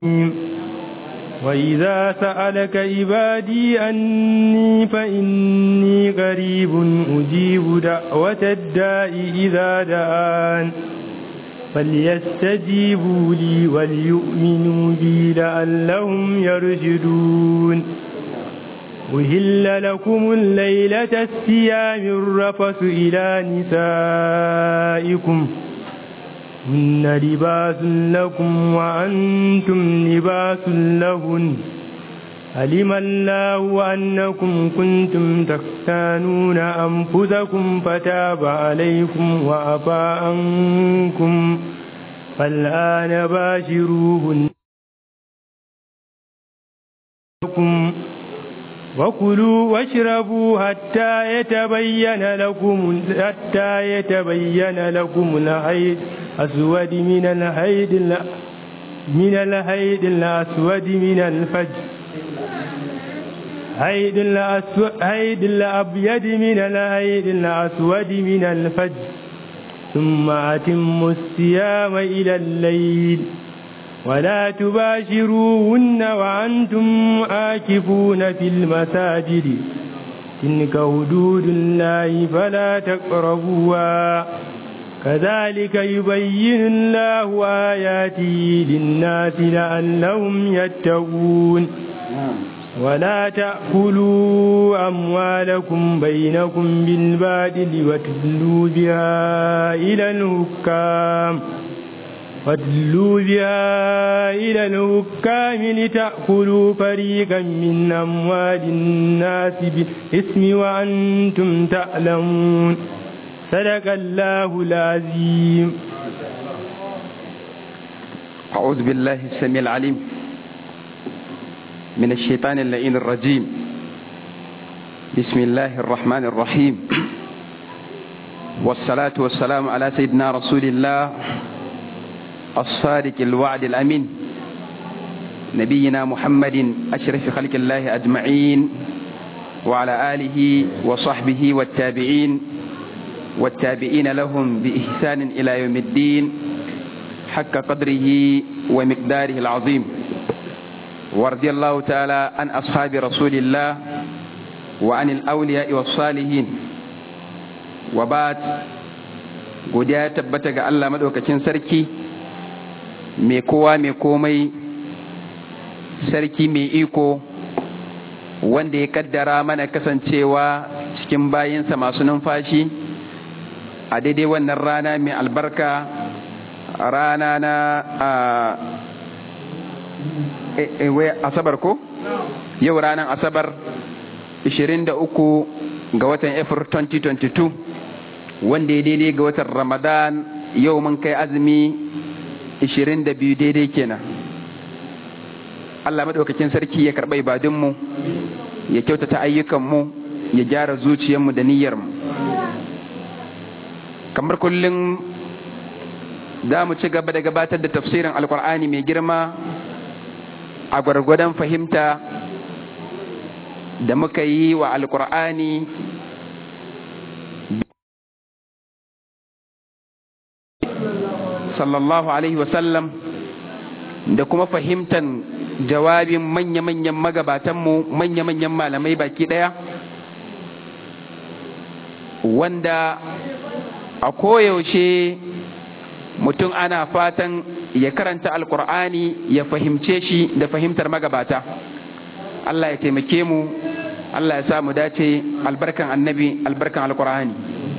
وإذا سألك عبادي أني فإني قريب أجيب دعوة الداء إذا دعان فليستجيبوا لي وليؤمنوا بي لعلهم يرشدون أهل لكم الليلة الصيام الرفث إلى نسائكم هن لباس لكم وأنتم لباس لهن علم الله أنكم كنتم تختانون أنفسكم فتاب عليكم وعفى عنكم فالآن باشروهن وكلوا واشربوا حتى يتبين لكم حتى يتبين لكم الحيض الأسود من الحيض من الحيض الأسود من الفجر حيض الأسود حيض الأبيض من الحيض الأسود من الفجر ثم أتموا الصيام إلى الليل ولا تباشروهن وأنتم آكفون في المساجد تلك حدود الله فلا تقربوها كذلك يبين الله آياته للناس لعلهم يتقون ولا تأكلوا أموالكم بينكم بالبادل وتدلوا بها إلى الحكام وادلوا بها إلى الحكام لتأكلوا فريقا من أموال الناس بالإثم وأنتم تعلمون صدق الله العظيم أعوذ بالله السميع العليم من الشيطان اللعين الرجيم بسم الله الرحمن الرحيم والصلاة والسلام على سيدنا رسول الله الصادق الوعد الأمين نبينا محمد أشرف خلق الله أجمعين وعلى آله وصحبه والتابعين والتابعين لهم بإحسان إلى يوم الدين حق قدره ومقداره العظيم ورضي الله تعالى عن أصحاب رسول الله وعن الأولياء والصالحين وبعد godiya ya tabbata ga Allah maɗaukacin sarki mai kowa mai komai sarki mai iko wanda ya kaddara mana kasancewa cikin bayinsa masu numfashi a daidai wannan rana mai albarka rana na asabar ko yau ranar asabar 23 ga watan april 2022 wanda ya daidai ga watan ramadan yau mun kai azumi 22 daidai kenan Allah maɗaukakin sarki ya karɓa ibadunmu ya kyautata ayyukanmu ya gyara zuciyarmu da niyyarmu kamar kullum za mu ci gaba da gabatar da tafsirin alkur'ani mai girma a gwargwadon fahimta da muka yi wa alkur'ani sallallahu alaihi wasallam da kuma fahimtan jawabin manya-manyan magabatanmu manya-manyan malamai baki ɗaya wanda a koyaushe mutum ana fatan ya karanta alkur'ani ya fahimce shi da fahimtar magabata Allah ya taimake mu Allah ya sa mu dace albarkan annabi albarkan alkur'ani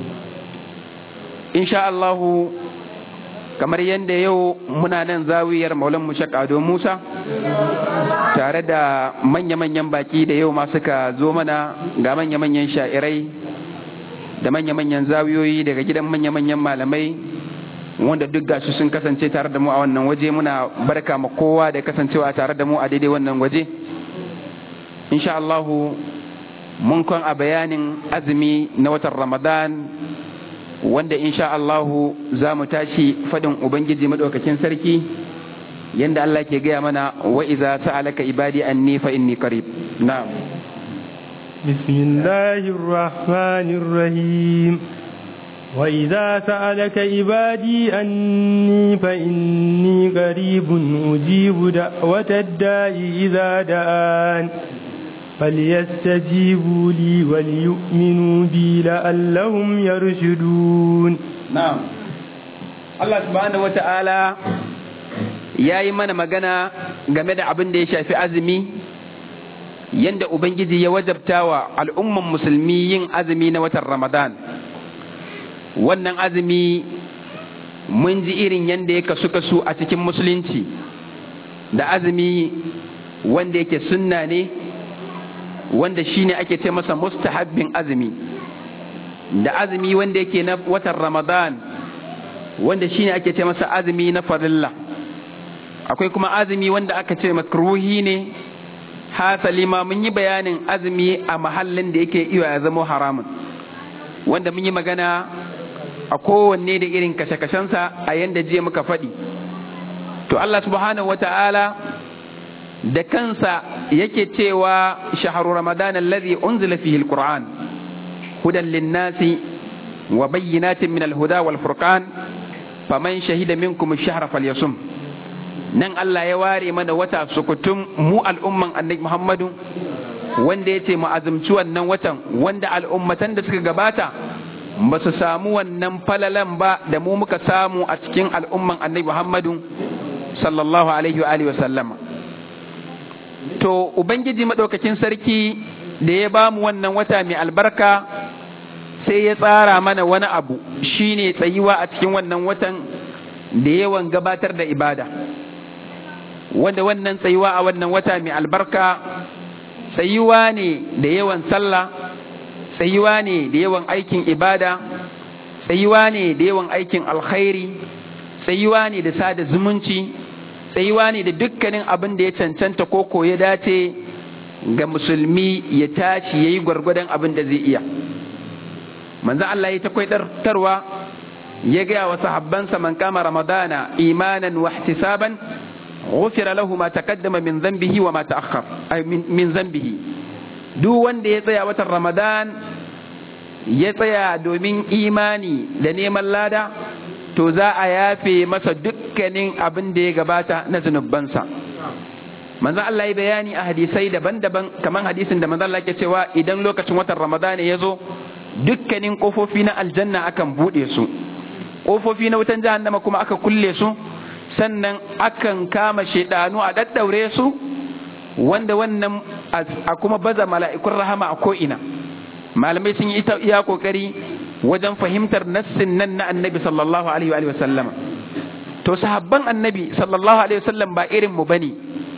insha Allahu kamar yadda yau muna nan zawiyar maulan mushak ado musa tare da manya-manyan baki da yau ma suka zo mana ga manya-manyan sha'irai da manya-manyan zawiyoyi daga gidan manya-manyan malamai wanda duk gashi sun kasance tare da mu a wannan waje muna barka ma kowa da kasancewa tare da mu a daidai wannan waje insha Allahu mun kan a bayanin azumi na watan ramadan wanda insha Allahu za mu tashi fadin Ubangiji madaukakin sarki yanda Allah ke gaya mana wa iza sa'alaka ibadi anni fa inni qarib na'am بسم الله الرحمن الرحيم وإذا سألك عبادي أني فإني قريب أجيب دعوة الداء إذا دعان فليستجيبوا لي وليؤمنوا بي لعلهم يرشدون نعم الله سبحانه وتعالى ya yi mana magana game da abin da ya shafi azumi yadda Ubangiji ya wajabta wa al'umman musulmi yin azumi na watan Ramadan. Wannan azumi mun ji irin yadda ya kasu kasu a cikin musulunci da azumi wanda yake sunna ne wanda shi ne ake ce masa mustahabbin azumi da azumi wanda yake na watan Ramadan wanda shi ne ake ce masa azumi na farilla. akwai kuma azumi wanda aka ce makruhi ne hasali ma mun yi bayanin azumi a mahallin da yake iya ya zama haramun wanda mun yi magana a kowanne da irin kashe-kashensa a yanda jiya muka faɗi to Allah subhanahu wa ta'ala da kansa yake cewa shaharu ramadan alladhi unzila fihi alquran hudan linnasi wa bayyinatin min alhuda wal furqan faman shahida minkum ash-shahra falyasum nan Allah ya ware mana wata sukutum mu al'umman annabi Muhammadu wanda ya ce mu azumci wannan watan wanda al'ummatan da suka gabata ba su samu wannan falalan ba da mu muka samu a cikin al'umman annabi Muhammadu sallallahu alaihi wa alihi wa sallama to ubangiji madaukakin sarki da ya bamu wannan wata mai albarka sai ya tsara mana wani abu shine tsayuwa a cikin wannan watan da yawan gabatar da ibada wanda wannan tsayuwa a wannan wata mai albarka tsayuwa ne da yawan sallah tsayuwa ne da yawan aikin ibada tsayuwa ne da yawan aikin alkhairi tsayuwa ne da sada zumunci tsayuwa ne da dukkanin abin da ya cancanta ko ya dace ga musulmi ya tashi ya yi gwargwadon abin da zai iya manzan Allah ya ta kwaitarwa ya gaya wa sahabbansa man kama ramadana imanan wa ihtisaban غفر له ما تقدم من ذنبه وما تأخر أي من, من ذنبه duk wanda ya tsaya watan Ramadan ya tsaya domin imani da neman lada to za a yafe masa dukkanin abin da ya gabata na zunubansa manzo Allah ya bayani a hadisai daban-daban kamar hadisin da manzo Allah ke cewa idan lokacin watan Ramadan ya zo dukkanin kofofi na aljanna akan bude su kofofi na wutan jahannama kuma aka kulle su sannan akan kama shaidanu a daddaure su wanda wannan a kuma baza mala'ikun rahama a ko'ina malamai sun yi iya kokari wajen fahimtar nassin nan na annabi sallallahu alaihi wa sallama to sahabban annabi sallallahu alaihi wa sallam ba irin mu bane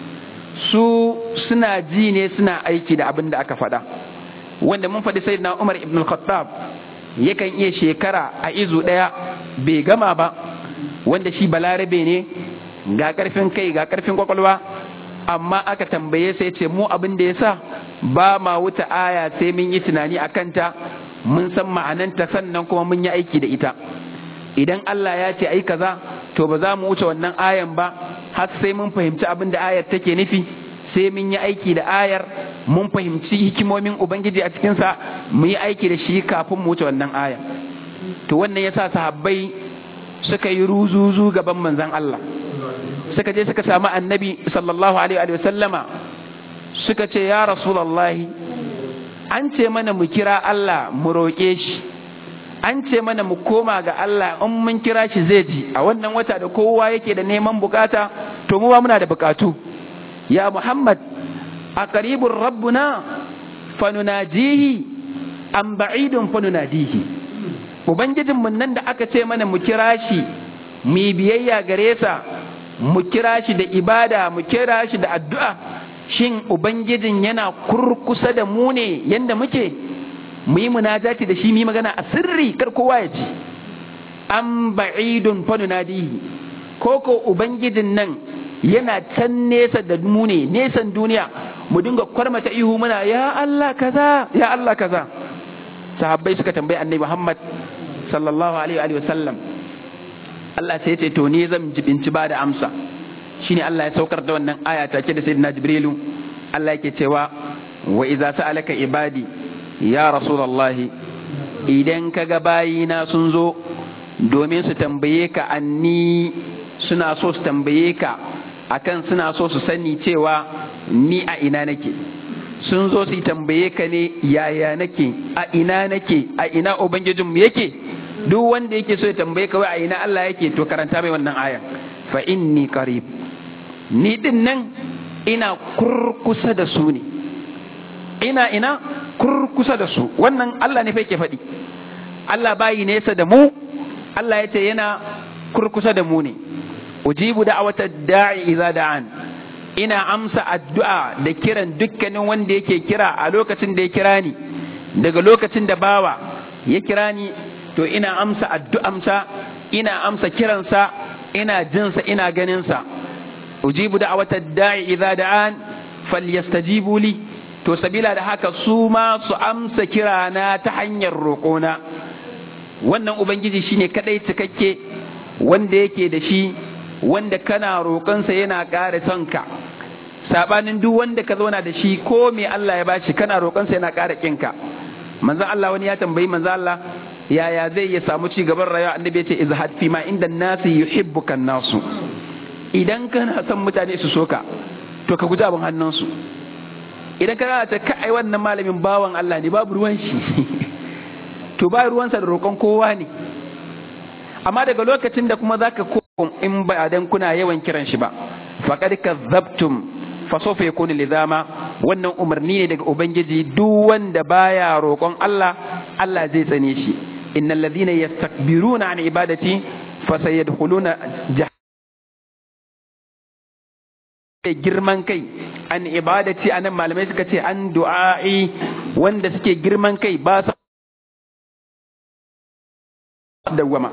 su suna ji ne suna aiki da abin da aka faɗa wanda mun faɗi sayyidina Umar ibn al-Khattab yakan iya shekara a izu ɗaya bai gama ba wanda shi balarabe ne ga ƙarfin kai ga ƙarfin kwakwalwa amma aka tambaye sai ce mu abin da ya sa ba ma wuta aya sai mun yi tunani a kanta mun san ma'ananta sannan kuma mun yi aiki da ita idan Allah ya ce ai kaza to ba za mu wuce wannan ayan ba har sai mun fahimci abin da ayar take nufi sai mun yi aiki da ayar mun fahimci hikimomin ubangiji a cikinsa mu yi aiki da shi kafin mu wuce wannan aya to wannan yasa sahabbai suka yi ruzuzu gaban manzon Allah suka je suka samu annabi sallallahu alaihi wa sallama suka ce ya rasulullahi an ce mana mu kira Allah mu roƙe shi an ce mana mu koma ga Allah in mun kira shi zai ji a wannan wata da kowa yake da neman bukata to mu ba muna da bukatu ya Muhammad a qaribur rabbuna fanunajihi am ba'idun fanunadihi ubangijin mun nan da aka ce mana mu kira shi mu biyayya gare sa mu kira shi da ibada mu kira shi da addu'a shin ubangijin yana kurkusa da mu ne yanda muke mu yi munajati da shi mu yi magana a sirri kar kowa ya ji an ba'idun fanunadihi ko ko ubangijin nan yana can nesa da mu ne nesan duniya mu dinga kwarmata ihu muna ya Allah kaza ya Allah kaza sahabbai suka tambayi annabi Muhammad sallallahu alaihi wa sallam Allah sai ya ce to ni zan jibinci ba da amsa shine Allah ya saukar da wannan aya take da sayyidina Jibrilu Allah yake cewa wa idza sa'alaka ibadi ya rasulullahi idan kaga bayina sun zo domin su tambaye ka anni suna so su tambaye ka akan suna so su sani cewa ni a ina nake sun zo su tambaye ka ne yaya nake a ina nake a ina ubangijinmu yake duk wanda yake so ya tambaye ka wai a ina Allah yake to karanta mai wannan ayan fa inni qarib ni din nan ina kurkusa da su ne ina ina kurkusa da su wannan Allah ne fa yake faɗi Allah bayi nesa da mu Allah ya ce yana kurkusa da mu ne ujibu da'wata da'i idza da'an ina amsa addu'a da kiran dukkanin wanda yake kira a lokacin da ya kira ni daga lokacin da bawa ya kira ni to ina amsa addu'amsa ina amsa kiransa ina jinsa ina ganinsa ujibu da'wata da'i idza da'an falyastajibu li to sabila da haka su ma su amsa kirana ta hanyar roƙona wannan ubangiji shine kadai cikakke wanda yake da shi wanda kana roƙonsa yana ƙara son ka sabanin duk wanda ka zauna da shi ko me Allah ya bashi kana roƙonsa yana ƙara kinka manzon Allah wani ya tambayi manzon Allah yaya zai ya samu ci gaban rayuwa annabi ya ce izhad fi ma inda nasi yuhibbukan nasu idan kana son mutane su soka to ka guji abin hannunsu idan ka ta kai wannan malamin bawan Allah ne babu ruwan shi to ba ruwansa da roƙon kowa ne amma daga lokacin da kuma zaka ko in ba dan kuna yawan kiran shi ba faqad kazzabtum fa sawfa yakunu lizama wannan umarni ne daga ubangiji duk wanda baya roƙon Allah Allah zai tsane shi innal ladhina yastakbiruna an ibadati fasayadkhuluna girman kai an ibadati anan malamai suka ce an du'a'i wanda suke girman kai ba sa dawwama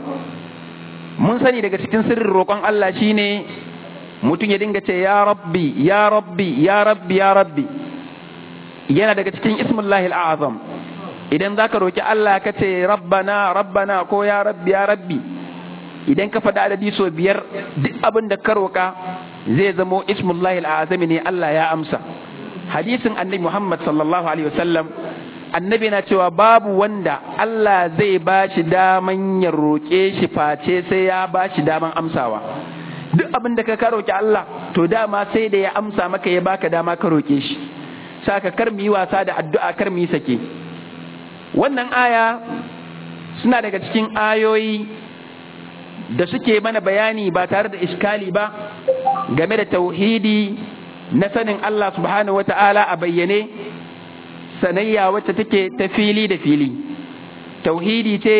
mun sani daga cikin sirrin roƙon Allah shine mutum ya dinga ce ya rabbi ya rabbi ya rabbi ya rabbi yana daga cikin ismullahi al'azam idan zaka roki Allah ka ce rabbana rabbana ko ya rabbi ya rabbi idan ka faɗa adadi so biyar duk abin da ka roka zai zamo ismullahi al'azami ne Allah ya amsa hadisin annabi Muhammad sallallahu alaihi wasallam annabi na cewa babu wanda Allah zai ba shi daman ya roƙe shi face sai ya ba shi daman amsawa duk abin da ka ka roƙi Allah to dama sai da ya amsa maka ya baka dama ka roƙe shi saka kar mu yi wasa da addu'a kar mu yi sake wannan aya suna daga cikin ayoyi da suke mana bayani ba tare da iskali ba game da tauhidi na sanin Allah subhanahu wata'ala a bayyane sanayya wacce take ta fili da fili tauhidi ce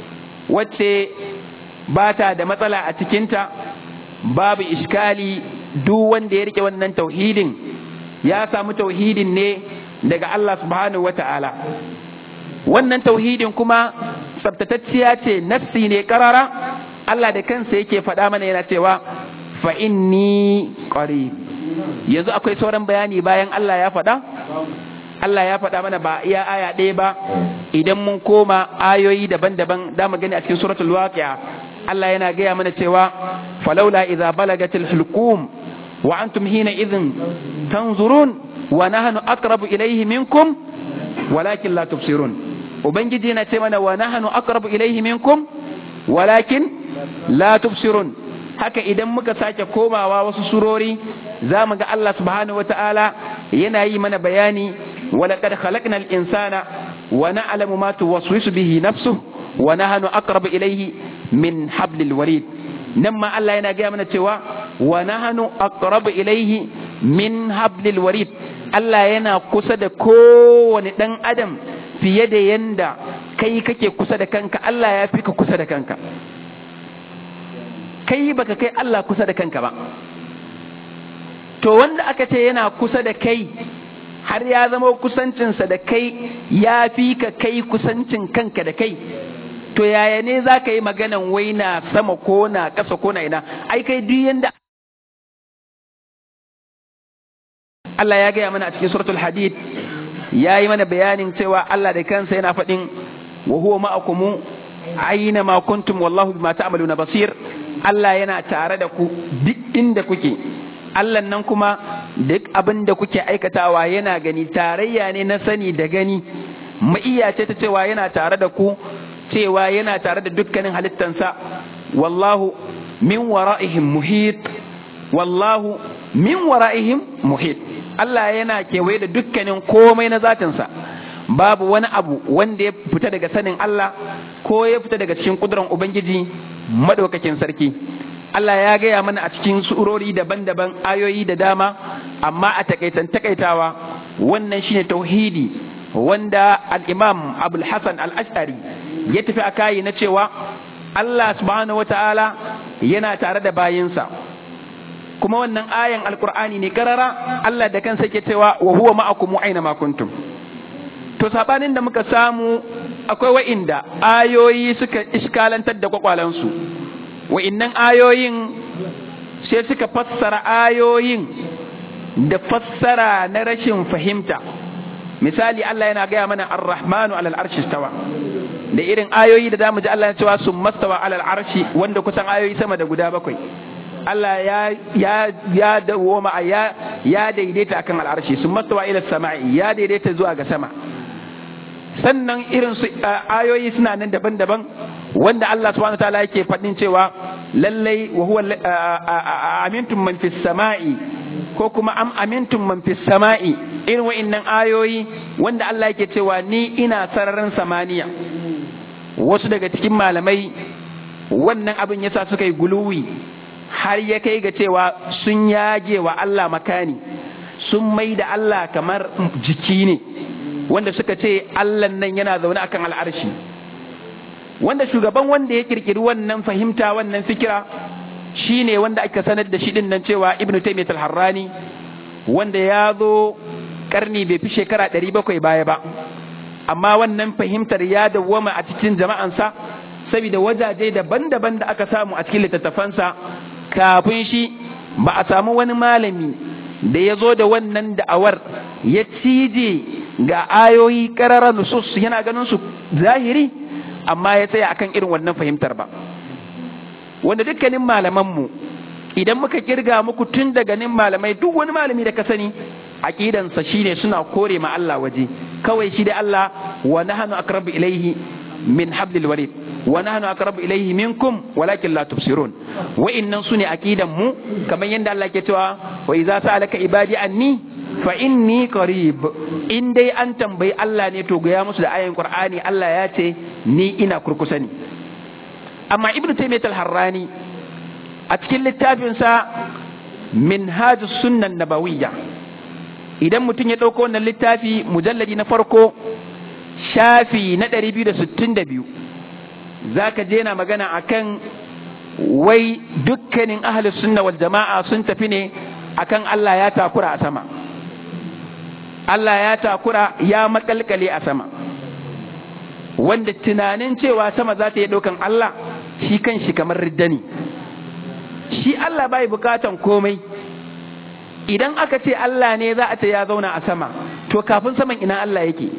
wacce ba ta da matsala a cikinta babu iskali duk wanda ya rike wannan tauhidin ya samu tauhidin ne daga Allah subhanahu wa ta'ala wannan tauhidin kuma tsabtatacciya ce nafsi ne karara Allah da kansa yake faɗa mana yana cewa fa inni qarib yanzu akwai sauran bayani bayan Allah ya faɗa Allah ya faɗa mana ba iya aya ɗaya ba idan mun koma ayoyi daban-daban da mu gani a cikin suratul waqi'a Allah yana gaya mana cewa falaula idza balagatil hulqum wa antum hina idhin tanzurun wa nahnu aqrabu ilayhi minkum walakin la tubsirun ubangiji yana ce mana wa nahnu aqrabu ilayhi minkum walakin la tubsirun haka idan muka sake komawa wasu surori za mu ga Allah subhanahu wataala yana yi mana bayani ولقد خلقنا الإنسان ونعلم ما توسوس به نفسه ونحن أقرب إليه من حبل الوريد نما الله yana gaya mana cewa wa nahnu aqrabu ilayhi min hablil warid Allah yana kusa da kowane dan adam fiye da yanda kai kake kusa da kanka Allah ya fi ka kusa da kanka kai baka kai Allah kusa da kanka ba to wanda aka ce yana kusa da kai har ya zama kusancinsa da kai ya fi ka kai kusancin kanka da kai to yaya ne za ka yi maganan wai na sama ko na ƙasa ko na ina ai kai duk yanda Allah ya gaya mana a cikin suratul hadid ya yi mana bayanin cewa Allah da kansa yana faɗin wa huwa ma'akumu aina ma kuntum wallahu bima ta'maluna basir Allah yana tare da ku duk inda kuke Allah nan kuma duk abin da kuke aikatawa yana gani tarayya ne na sani da gani ma'iya ce ta cewa yana tare da ku cewa yana tare da dukkanin halittansa wallahu min wara'ihim muhit wallahu min wara'ihim muhit Allah yana kewaye da dukkanin komai na zatinsa babu wani abu wanda ya fita daga sanin Allah ko ya fita daga cikin kudurar Ubangiji madaukakin sarki Allah ya gaya mana a cikin surori daban-daban ayoyi da dama amma a takaitan takaitawa wannan shine tauhidi wanda al-Imam Abul Hasan al-Ash'ari ya tafi a kayi na cewa Allah subhanahu wata'ala yana tare da bayinsa kuma wannan ayan alkur'ani ne karara Allah da kansa ke cewa wa huwa ma'akum aina ma kuntum to sabanin da muka samu akwai wa'inda ayoyi suka iskalantar da kwakwalansu wa'innan ayoyin sai suka fassara ayoyin da fassara na rashin fahimta misali Allah yana gaya mana ar-rahmanu alal arshi stawa da irin ayoyi da zamu ji Allah ya cewa sun mastawa alal arshi wanda kusan ayoyi sama da guda bakwai Allah ya ya ya dawoma ya ya daidaita akan al'arshi sun mastawa ila sama'i ya daidaita zuwa ga sama sannan irin su ayoyi suna nan daban-daban wanda Allah subhanahu wataala yake faɗin cewa lallai wa huwa amintum man fis sama'i ko kuma am amintum man fis sama'i irin wa'annan ayoyi wanda Allah yake cewa ni ina sararin samaniya wasu daga cikin malamai wannan abin yasa suka yi guluwi har ya kai ga cewa sun yage wa Allah makani sun mai da Allah kamar jiki ne wanda suka ce Allah nan yana zaune akan al'arshi wanda shugaban wanda ya kirkiri wannan fahimta wannan fikira shine wanda aka sanar da shi din nan cewa Ibn Taymiyyah al-Harrani wanda ya zo karni bai fi shekara 700 baya ba amma wannan fahimtar ya dawwama a cikin jama'ansa saboda wajaje daban-daban da aka samu a cikin littattafansa kafin shi ba a samu wani malami da ya zo da wannan da'awar ya cije ga ayoyi ƙararra nusus yana ganin su zahiri amma ya tsaya akan irin wannan fahimtar ba wanda dukkanin malamanmu idan muka kirga muku tun daga nin malamai duk wani malami da ka sani aqidansa shine suna kore ma Allah waje kawai shi da Allah wa nahnu aqrabu ilayhi min hablil warid wa nahnu aqrabu ilayhi minkum walakin la tubsirun wa innan sune aqidan mu kamar yanda Allah ke cewa wa idza sa'alaka ibadi anni fa inni qarib in dai an tambayi Allah ne to gaya musu da ayin Qur'ani Allah ya ce ni ina kurkusa ne amma ibnu taymiyyah al-harrani a cikin littafinsa minhajus sunnan nabawiyya idan mutum ya ɗauko wannan littafi mujalladi na farko shafi na 262 za ka je na magana akan wai dukkanin ahalus sunna wal jama'a sun tafi ne akan Allah ya takura a sama Allah ya takura ya makalkale a sama wanda tunanin cewa sama za ta yi ɗaukan Allah shi kan shi kamar riddani shi Allah bai bukatan komai idan aka ce Allah ne za a ce ya zauna a sama to kafin saman ina Allah yake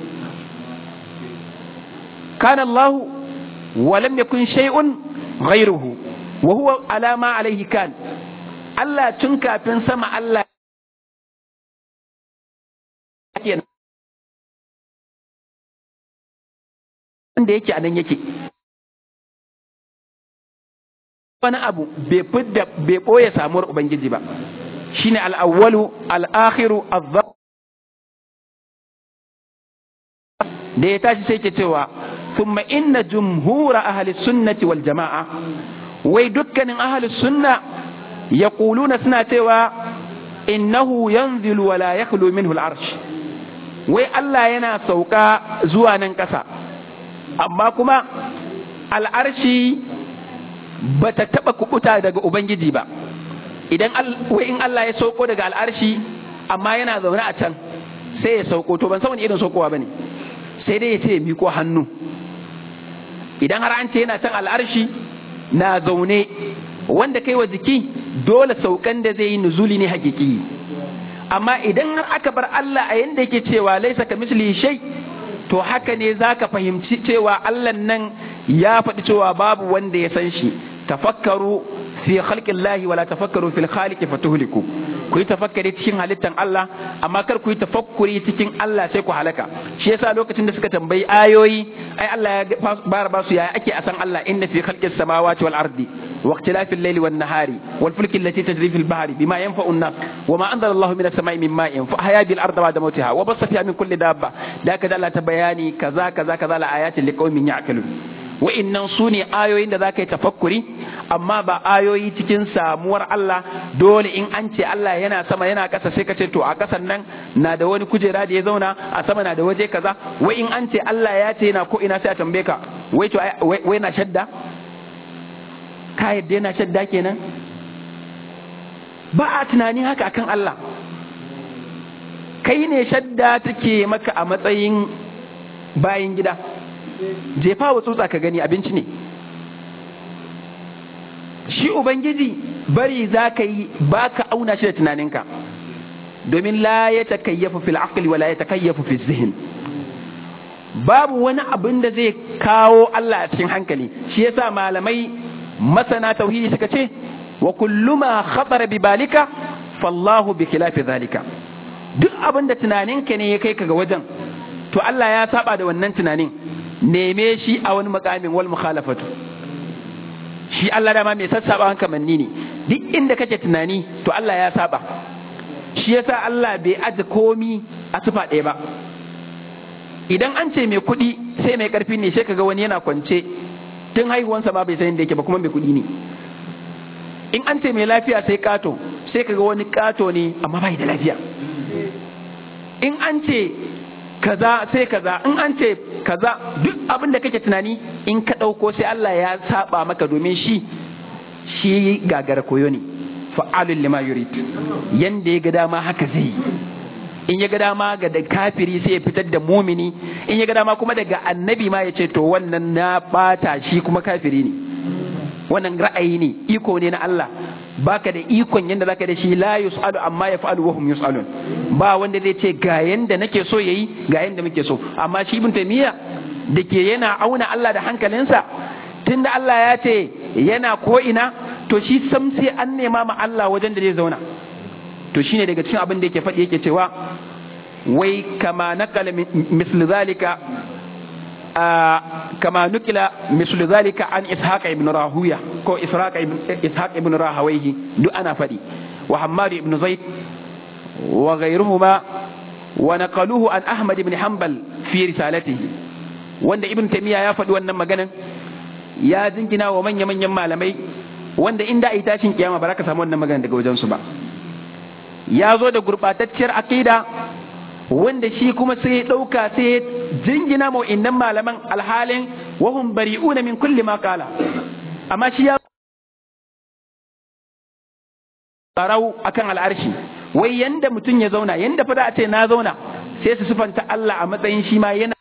kana Allah wa lam yakun shay'un ghayruhu wa huwa ala ma alayhi kan Allah tun kafin sama Allah wanda yake anan yake wani abu bai fidda bai boye samuwar ubangiji ba shine al'awwalu al'akhiru azzab da ya tashi sai ke cewa thumma inna jumhura ahli sunnati wal jama'a wai dukkanin ahli sunna yaquluna suna cewa innahu yanzilu wa la yakhlu minhu al'arsh wai Allah yana sauka zuwa nan ƙasa amma kuma al'arshi bata taba kubuta daga ubangiji ba idan wai in Allah ya sauko daga al'arshi amma yana zaune a can sai ya sauko to ban san wani irin saukowa bane sai dai ya ce miko hannu idan har an ce yana can al'arshi na zaune wanda kai wa jiki dole saukan da zai yi nuzuli ne hakiki amma idan har aka bar Allah a yanda yake cewa laisa ka misli shay to haka ne zaka fahimci cewa Allah nan ya faɗi cewa babu wanda ya san shi tafakkaru fi khalqillahi wala tafakkaru fil khaliqi fatuhliku ku yi tafakkari cikin halittan Allah amma kar ku yi tafakkuri cikin Allah sai ku halaka shi yasa lokacin da suka tambayi ayoyi ai Allah ya bara ba su yaya ake a san Allah inna fi khalqis samawati wal ardi wa ikhtilafil layli wan nahari wal fulki allati tajri fil bahri bima yanfa'u an-nas wa ma anzala Allahu minas samai min ma'in fa ahya bil ardi ba'da mawtiha wa bassa fiha min kulli dabba da kaza Allah ta bayani kaza kaza kaza la ayatin liqaumin ya'qilun wa'innan su ne ayoyin da za ka yi tafakkuri amma ba ayoyi cikin samuwar Allah dole in an ce Allah yana sama yana ƙasa sai ka ce to a ƙasan nan na da wani kujera da ya zauna a sama na da waje kaza wai in an ce Allah ya ce yana ko ina sai a tambaye ka wai to wai na shadda ka yadda yana shadda kenan ba a tunani haka akan Allah kai ne shadda take maka a matsayin bayan gida jefa wa tsutsa ka gani abinci ne shi ubangiji bari za ka yi ba ka auna shi da tunaninka domin la ya takayyafu fil aqli wala ya takayyafu fil zihin babu wani abin da zai kawo Allah a cikin hankali shi yasa malamai masana tauhidi suka ce wa kullu ma khatara bi balika fallahu bi khilafi zalika duk abin da tunaninka ne ya kai ka ga wajen to Allah ya saba da wannan tunanin neme shi a wani makamin wal mukhalafatu shi Allah dama mai sassaba kamanni ne duk inda kake tunani to Allah ya saba shi yasa Allah bai aje komi a tufa ɗaya ba idan an ce mai kuɗi sai mai ƙarfi ne sai kaga wani yana kwance tun haihuwansa ma bai san inda yake ba kuma mai kuɗi ne in an ce mai lafiya sai kato sai kaga wani kato ne amma bai da lafiya in an ce kaza sai kaza in an ce kaza duk abin da kake tunani in ka ɗauko sai Allah ya saba maka domin shi shi gagara koyo ne fa'alun lima yurid yanda ya ga dama haka zai yi in ya ga dama ga da kafiri sai ya fitar da mumini in ya ga dama kuma daga annabi ma ya ce to wannan na bata shi kuma kafiri ne wannan ra'ayi ne iko ne na Allah baka da ikon yanda zaka da shi la yusalu amma yaf'alu wa hum yusalun ba wanda zai ce ga yanda nake so yayi ga yanda muke so amma shi ibn taymiya da ke yana auna Allah da hankalinsa tunda Allah ya ce yana ko ina to shi sam sai an nema ma Allah wajen da zai zauna to shine daga cikin abin da yake faɗi yake cewa wai kama nakala misli zalika kama nukila misli zalika an ishaq ibn rahuya ko ishaq ibn ishaq ibn rahawayhi duk ana faɗi wa hammad ibn zaid wa ghayruhuma wa naqaluhu an ahmad ibn hanbal fi risalatihi wanda ibn taymiya ya faɗi wannan maganan ya jingina wa manya-manyan malamai wanda inda ai tashin kiyama ba za ka samu wannan magana daga wajensu ba ya zo da gurɓatacciyar aƙida wanda shi kuma sai ya ɗauka sai ya jingina ma innan malaman alhalin wahum bari'una min kulli ma qala amma shi ya farau akan al'arshi wai yanda mutum ya zauna yanda fa da a ce na zauna sai su sufanta Allah a matsayin shi ma yana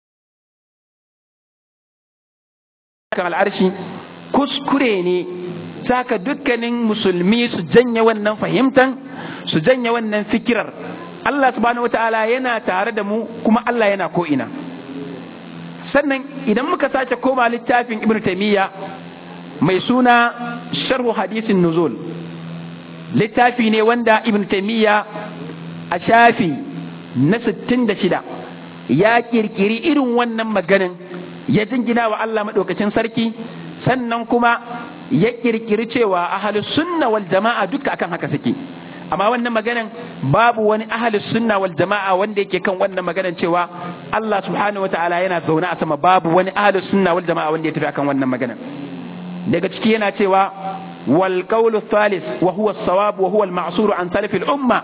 kan al'arshi kuskure ne saka dukkanin musulmi su janye wannan fahimtan su janye wannan fikirar Allah subhanahu wataala yana tare da mu kuma Allah yana ko ina sannan idan muka sace koma littafin ibnu taymiya mai suna sharhu hadisin nuzul littafi ne wanda ibnu taymiya a shafi na 66 ya kirkiri irin wannan maganin ya jingina wa Allah maɗaukacin sarki sannan kuma ya kirkiri cewa ahalus sunna wal jama'a duka akan haka suke amma wannan maganan babu wani ahalus sunna wal jama'a wanda yake kan wannan maganan cewa Allah subhanahu wataala yana zaune a sama babu wani ahalus sunna wal jama'a wanda ya tafi akan wannan maganan daga ciki yana cewa wal qawlu thalith wa huwa as-sawab wa huwa al-ma'sur an salaf al-umma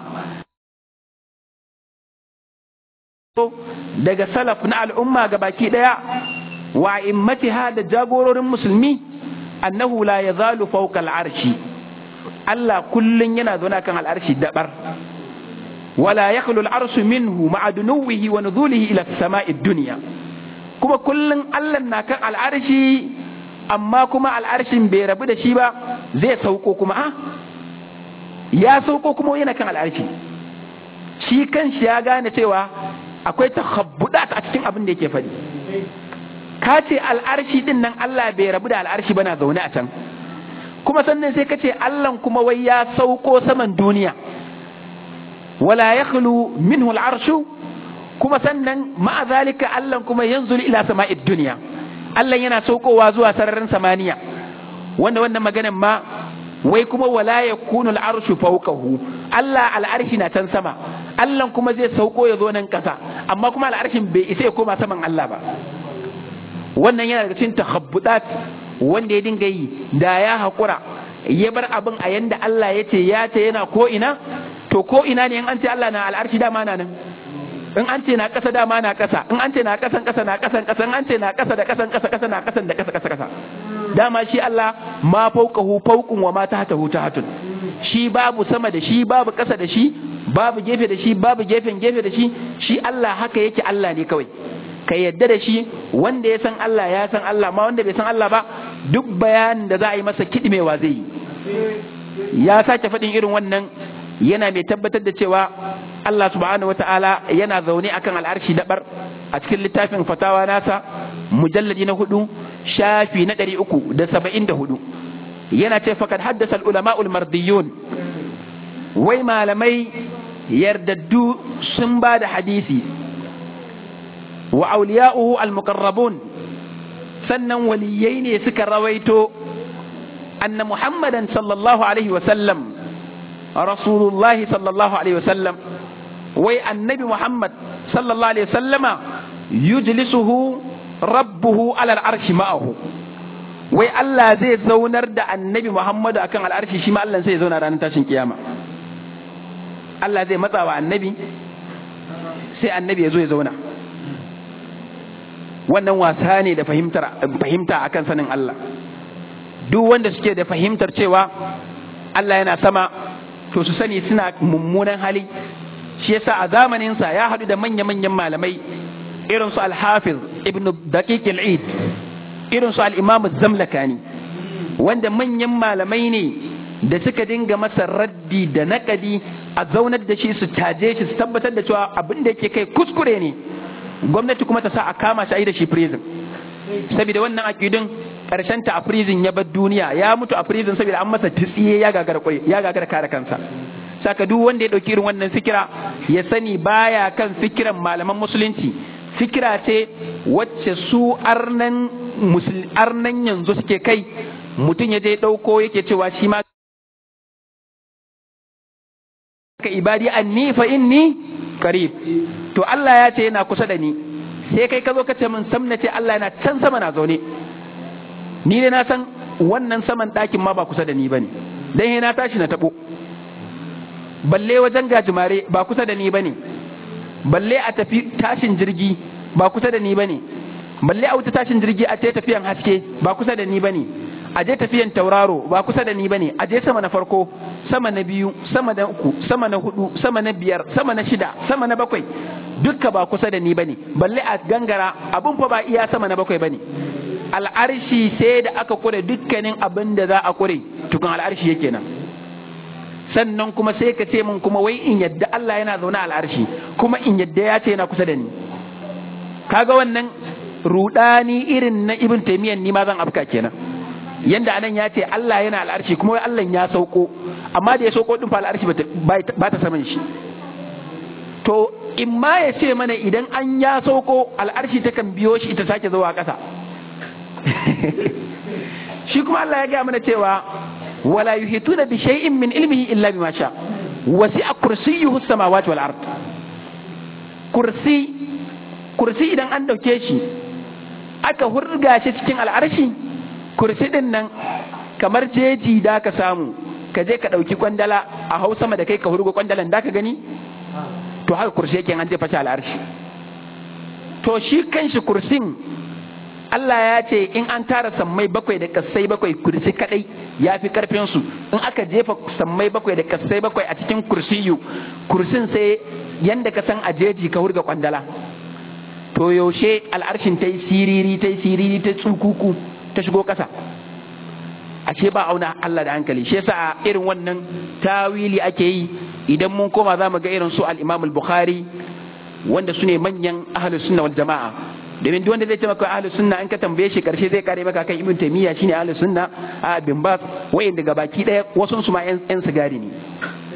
daga salaf na al'umma ga baki daya wa immatiha da jagororin musulmi annahu la yazalu fawqa al'arshi Allah kullun yana zaune kan al'arshi dabar wala yakhlu al'arshu minhu ma'a dunuwihi wa nuzulihi ila as-sama'i dunya kuma kullun Allah na kan al'arshi amma kuma al'arshin bai rabu da shi ba zai sauko kuma a ya sauko kuma yana kan al'arshi shi kanshi ya gane cewa akwai takhabbudat a cikin abin da yake faɗi ka ce al'arshi din nan Allah bai rabu da al'arshi bana zaune a can kuma sannan sai ka ce Allah kuma wai ya sauko saman duniya wala yakhlu minhu al'arshu kuma sannan ma'a zalika Allah kuma yanzulu ila sama'id dunya Allah yana saukowa zuwa sararin samaniya wanda wannan maganan ma wai kuma wala yakunu al'arshu fawqahu Allah al'arshi na can sama Allah kuma zai sauko ya zo nan kasa amma kuma al'arshin bai isa ya koma saman Allah ba wannan yana daga cikin takhabbudat wanda ya dinga yi da ya haƙura ya bar abin a yanda Allah ya ce ya ce yana ko ina to ko ina ne in an ce Allah na al'arshi dama na nan in an ce na ƙasa dama na ƙasa in an ce na ƙasan ƙasa na ƙasan ƙasa in an ce na ƙasa da ƙasan ƙasa ƙasa na ƙasan da ƙasa ƙasa ƙasa dama shi Allah ma fauqahu fauqun wa ma tahtahu tahtun shi babu sama da shi babu ƙasa da shi babu gefe da shi babu gefen gefe da shi shi Allah haka yake Allah ne kawai ka yadda da shi wanda ya san Allah ya san Allah ma wanda bai san Allah ba duk bayanin da za a yi masa kiɗimewa zai yi ya sake faɗin irin wannan yana mai tabbatar da cewa Allah subhanahu wata'ala yana zaune akan al'arshi dabar a cikin littafin fatawa nasa mujalladi na hudu shafi na ɗari uku da saba'in da hudu yana ce fakad haddasa al'ulama'ul mardiyun wai malamai yardaddu sun ba da hadisi wa auliya'uhu al-muqarrabun sannan waliyai ne suka rawaito anna muhammadan sallallahu alaihi wa sallam rasulullahi sallallahu alaihi wa sallam wai annabi muhammad sallallahu alaihi wa sallama yujlisuhu rabbuhu ala al-arshi ma'ahu wai Allah zai zaunar da annabi muhammadu akan al'arshi shi ma Allah sai ya zauna ranar tashin kiyama Allah zai matsa wa annabi sai annabi ya zo ya zauna wannan wasa ne da fahimta akan sanin Allah duk wanda suke da fahimtar cewa Allah yana sama to su sani suna mummunan hali shi yasa a zamaninsa ya haɗu da manya-manyan malamai irin su al-hafiz ibn daqiq al-eid irin su al-imam zamlakani wanda manyan malamai ne da suka dinga masa raddi da naƙadi a zaunar da shi su taje shi su tabbatar da cewa abin da yake kai kuskure ne gwamnati kuma ta sa a kama shi a yi da shi prison saboda wannan akidun karshen ta a prison ya bar duniya ya mutu a prison saboda an masa tsiye ya gagara ya gagara kare kansa saka duk wanda ya dauki irin wannan fikira ya sani baya kan fikiran malaman musulunci fikira ce wacce su arnan arnan yanzu suke kai mutum ya je dauko yake cewa shi ma ka ibadi anni fa inni qarib to Allah ya ce yana kusa da ni sai kai ka zo ka ce min sam na ce Allah yana can sama na zaune ni ne na san wannan saman ɗakin ma ba kusa da ni bane dan na tashi na tabo balle wajen gajimare ba kusa da ni bane balle a tafi tashin jirgi ba kusa da ni bane balle a wuta tashin jirgi a ce tafiyan haske ba kusa da ni bane a je tafiyan tauraro ba kusa da ni bane a je sama na farko sama na biyu sama na uku sama na hudu sama na biyar sama na shida sama na bakwai dukka ba kusa da ni bane balle a gangara abun fa ba iya sama na bakwai bane al'arshi sai da aka kure dukkanin abin da za a kure tukun al'arshi yake nan sannan kuma sai ka ce min kuma wai in yadda Allah yana zaune al'arshi kuma in yadda ya ce yana kusa da ni kaga wannan rudani irin na ibn taymiyyah ni ma zan afka kenan yanda anan ya ce Allah yana al'arshi kuma wai Allah ya sauko amma da ya sauko din fa al'arshi ba ta saman shi to in ma ya ce mana idan an ya sauko al'arshi ta kan biyo shi ita sake zuwa ƙasa shi kuma Allah ya gaya mana cewa wala yuhituna bi shay'in min ilmihi illa bima sha wasi'a kursiyyuhu samawati wal ard kursi kursi idan an dauke shi aka hurga shi cikin al'arshi kursi din nan kamar jeji da ka samu ka je ka ɗauki kwandala a hau sama da kai ka hurgo kwandalan da ka gani to haka kursi yake an jefa shi al'arshi to shi kanshi kursin Allah ya ce in an tara sammai bakwai da kassai bakwai kursi kadai ya fi karfin su in aka jefa sammai bakwai da kassai bakwai a cikin kursiyu kursin sai yanda ka san a jeji ka hurga kwandala to yaushe al'arshin ta yi siriri ta yi siriri ta tsukuku ta shigo ƙasa ashe ba auna Allah da hankali shi yasa a irin wannan tawili ake yi idan mun koma za mu ga irin su al-Imam al-Bukhari wanda su ne manyan ahlus sunna wal jama'a domin duk wanda zai ce maka ahlus sunna an ka tambaye shi karshe zai kare maka kan Ibn Taymiyyah shine ahlus sunna a bin Bas wayin daga baki daya wasun su ma yan sigari ne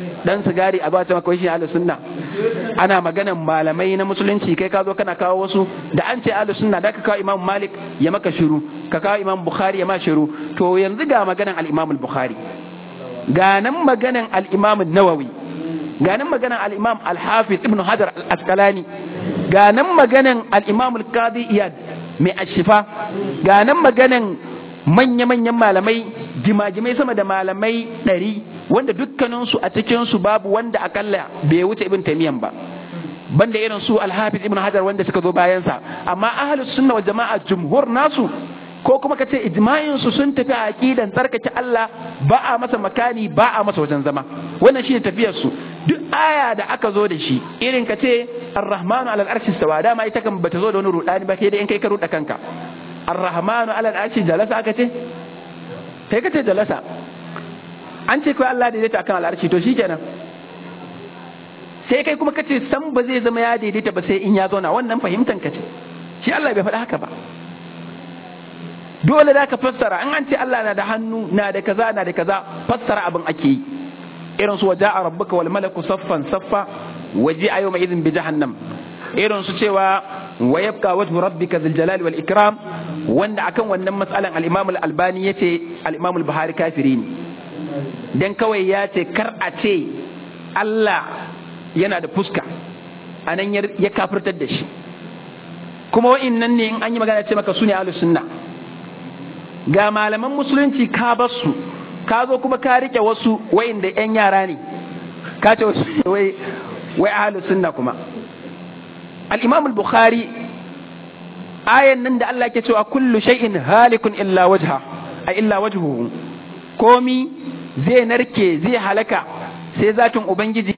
dan sigari a ba ta maka shi ahlus sunna ana maganan malamai na musulunci kai ka zo kana kawo wasu da an ce ahlus sunna da ka kawo imam malik ya maka shiru ka kawo imam bukhari ya ma shiru to yanzu ga maganan al-imam al-bukhari ga nan maganan al-imam an-nawawi ga nan maganan al-imam al-hafiz ibn hajar al-asqalani ga nan maganan al-imam al-qadi iyad mai ashifa ga nan maganan manya-manyan malamai jimajimai sama da malamai ɗari wanda dukkaninsu a cikinsu babu wanda akalla bai wuce ibn taimiyan ba banda irin su alhafiz ibn hajar wanda suka zo bayansa amma ahlus sunna wal jama'a jumhur nasu ko kuma kace ijma'in su sun tafi a aqidan tsarkake Allah ba a masa makani ba a masa wajen zama wannan shine tafiyar su duk aya da aka zo da shi irin kace ar-rahmanu alal arshi istawa dama ita kan bata zo da wani rudani ba kai da in kai ka ruda kanka ar-rahmanu alal arshi jalasa aka ce kai kace jalasa an ce kai Allah daidaita akan al'arshi to shikenan sai kai kuma kace san ba zai zama ya daidaita ba sai in ya zauna wannan fahimtan kace shi Allah bai faɗa haka ba dole da ka fassara an an ce Allah na da hannu na da kaza na da kaza fassara abin ake yi irin su waja'a rabbuka wal malaku saffan saffa waje a yawma idin bi jahannam irin su cewa wa yabqa wajhu rabbika dhil jalali wal ikram wanda akan wannan matsalan al-Imam al-Albani yace al-Imam al-Buhari kafiri ne dan kawai ya ce kar a ce Allah yana da fuska anan ya kafirtar da shi kuma wa'innan ne in an yi magana ce maka su ne ahlus sunna ga malaman musulunci ka bar su ka zo kuma ka rike wasu wa'inda yan yara ne ka ce wasu wai wai ahlus sunna kuma al-imam al-bukhari ayan nan da Allah ke cewa kullu shay'in halikun illa wajha a illa wajhuhu komi zai narke zai halaka sai zatin ubangiji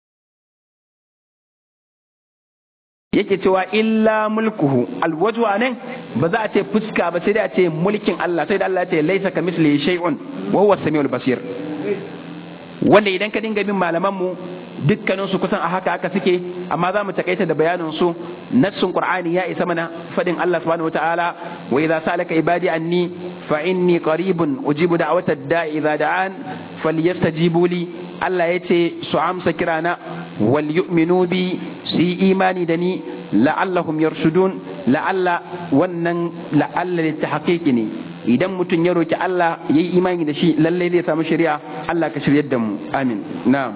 yake cewa illa mulkuhu alwajhu anan ba za a ce fuska ba sai dai a ce mulkin Allah sai da Allah ya ce laisa kamislihi shay'un wa huwa samiul basir wanda idan ka dinga bin malaman mu dukkanin su kusan a haka haka suke amma za mu takaita da bayanin su nassun qur'ani ya isa mana fadin Allah subhanahu wataala wa idza salaka ibadi anni fa inni qaribun ujibu da'wata da'i idza da'an falyastajibu li Allah yace su amsa kirana wal yu'minu bi su yi imani da ni la'allahum yarshudun la'alla wannan la'alla litahqiqi ne idan mutum ya roki Allah yayi imani da shi lalle zai samu shari'a Allah ka shiryar da mu amin na'am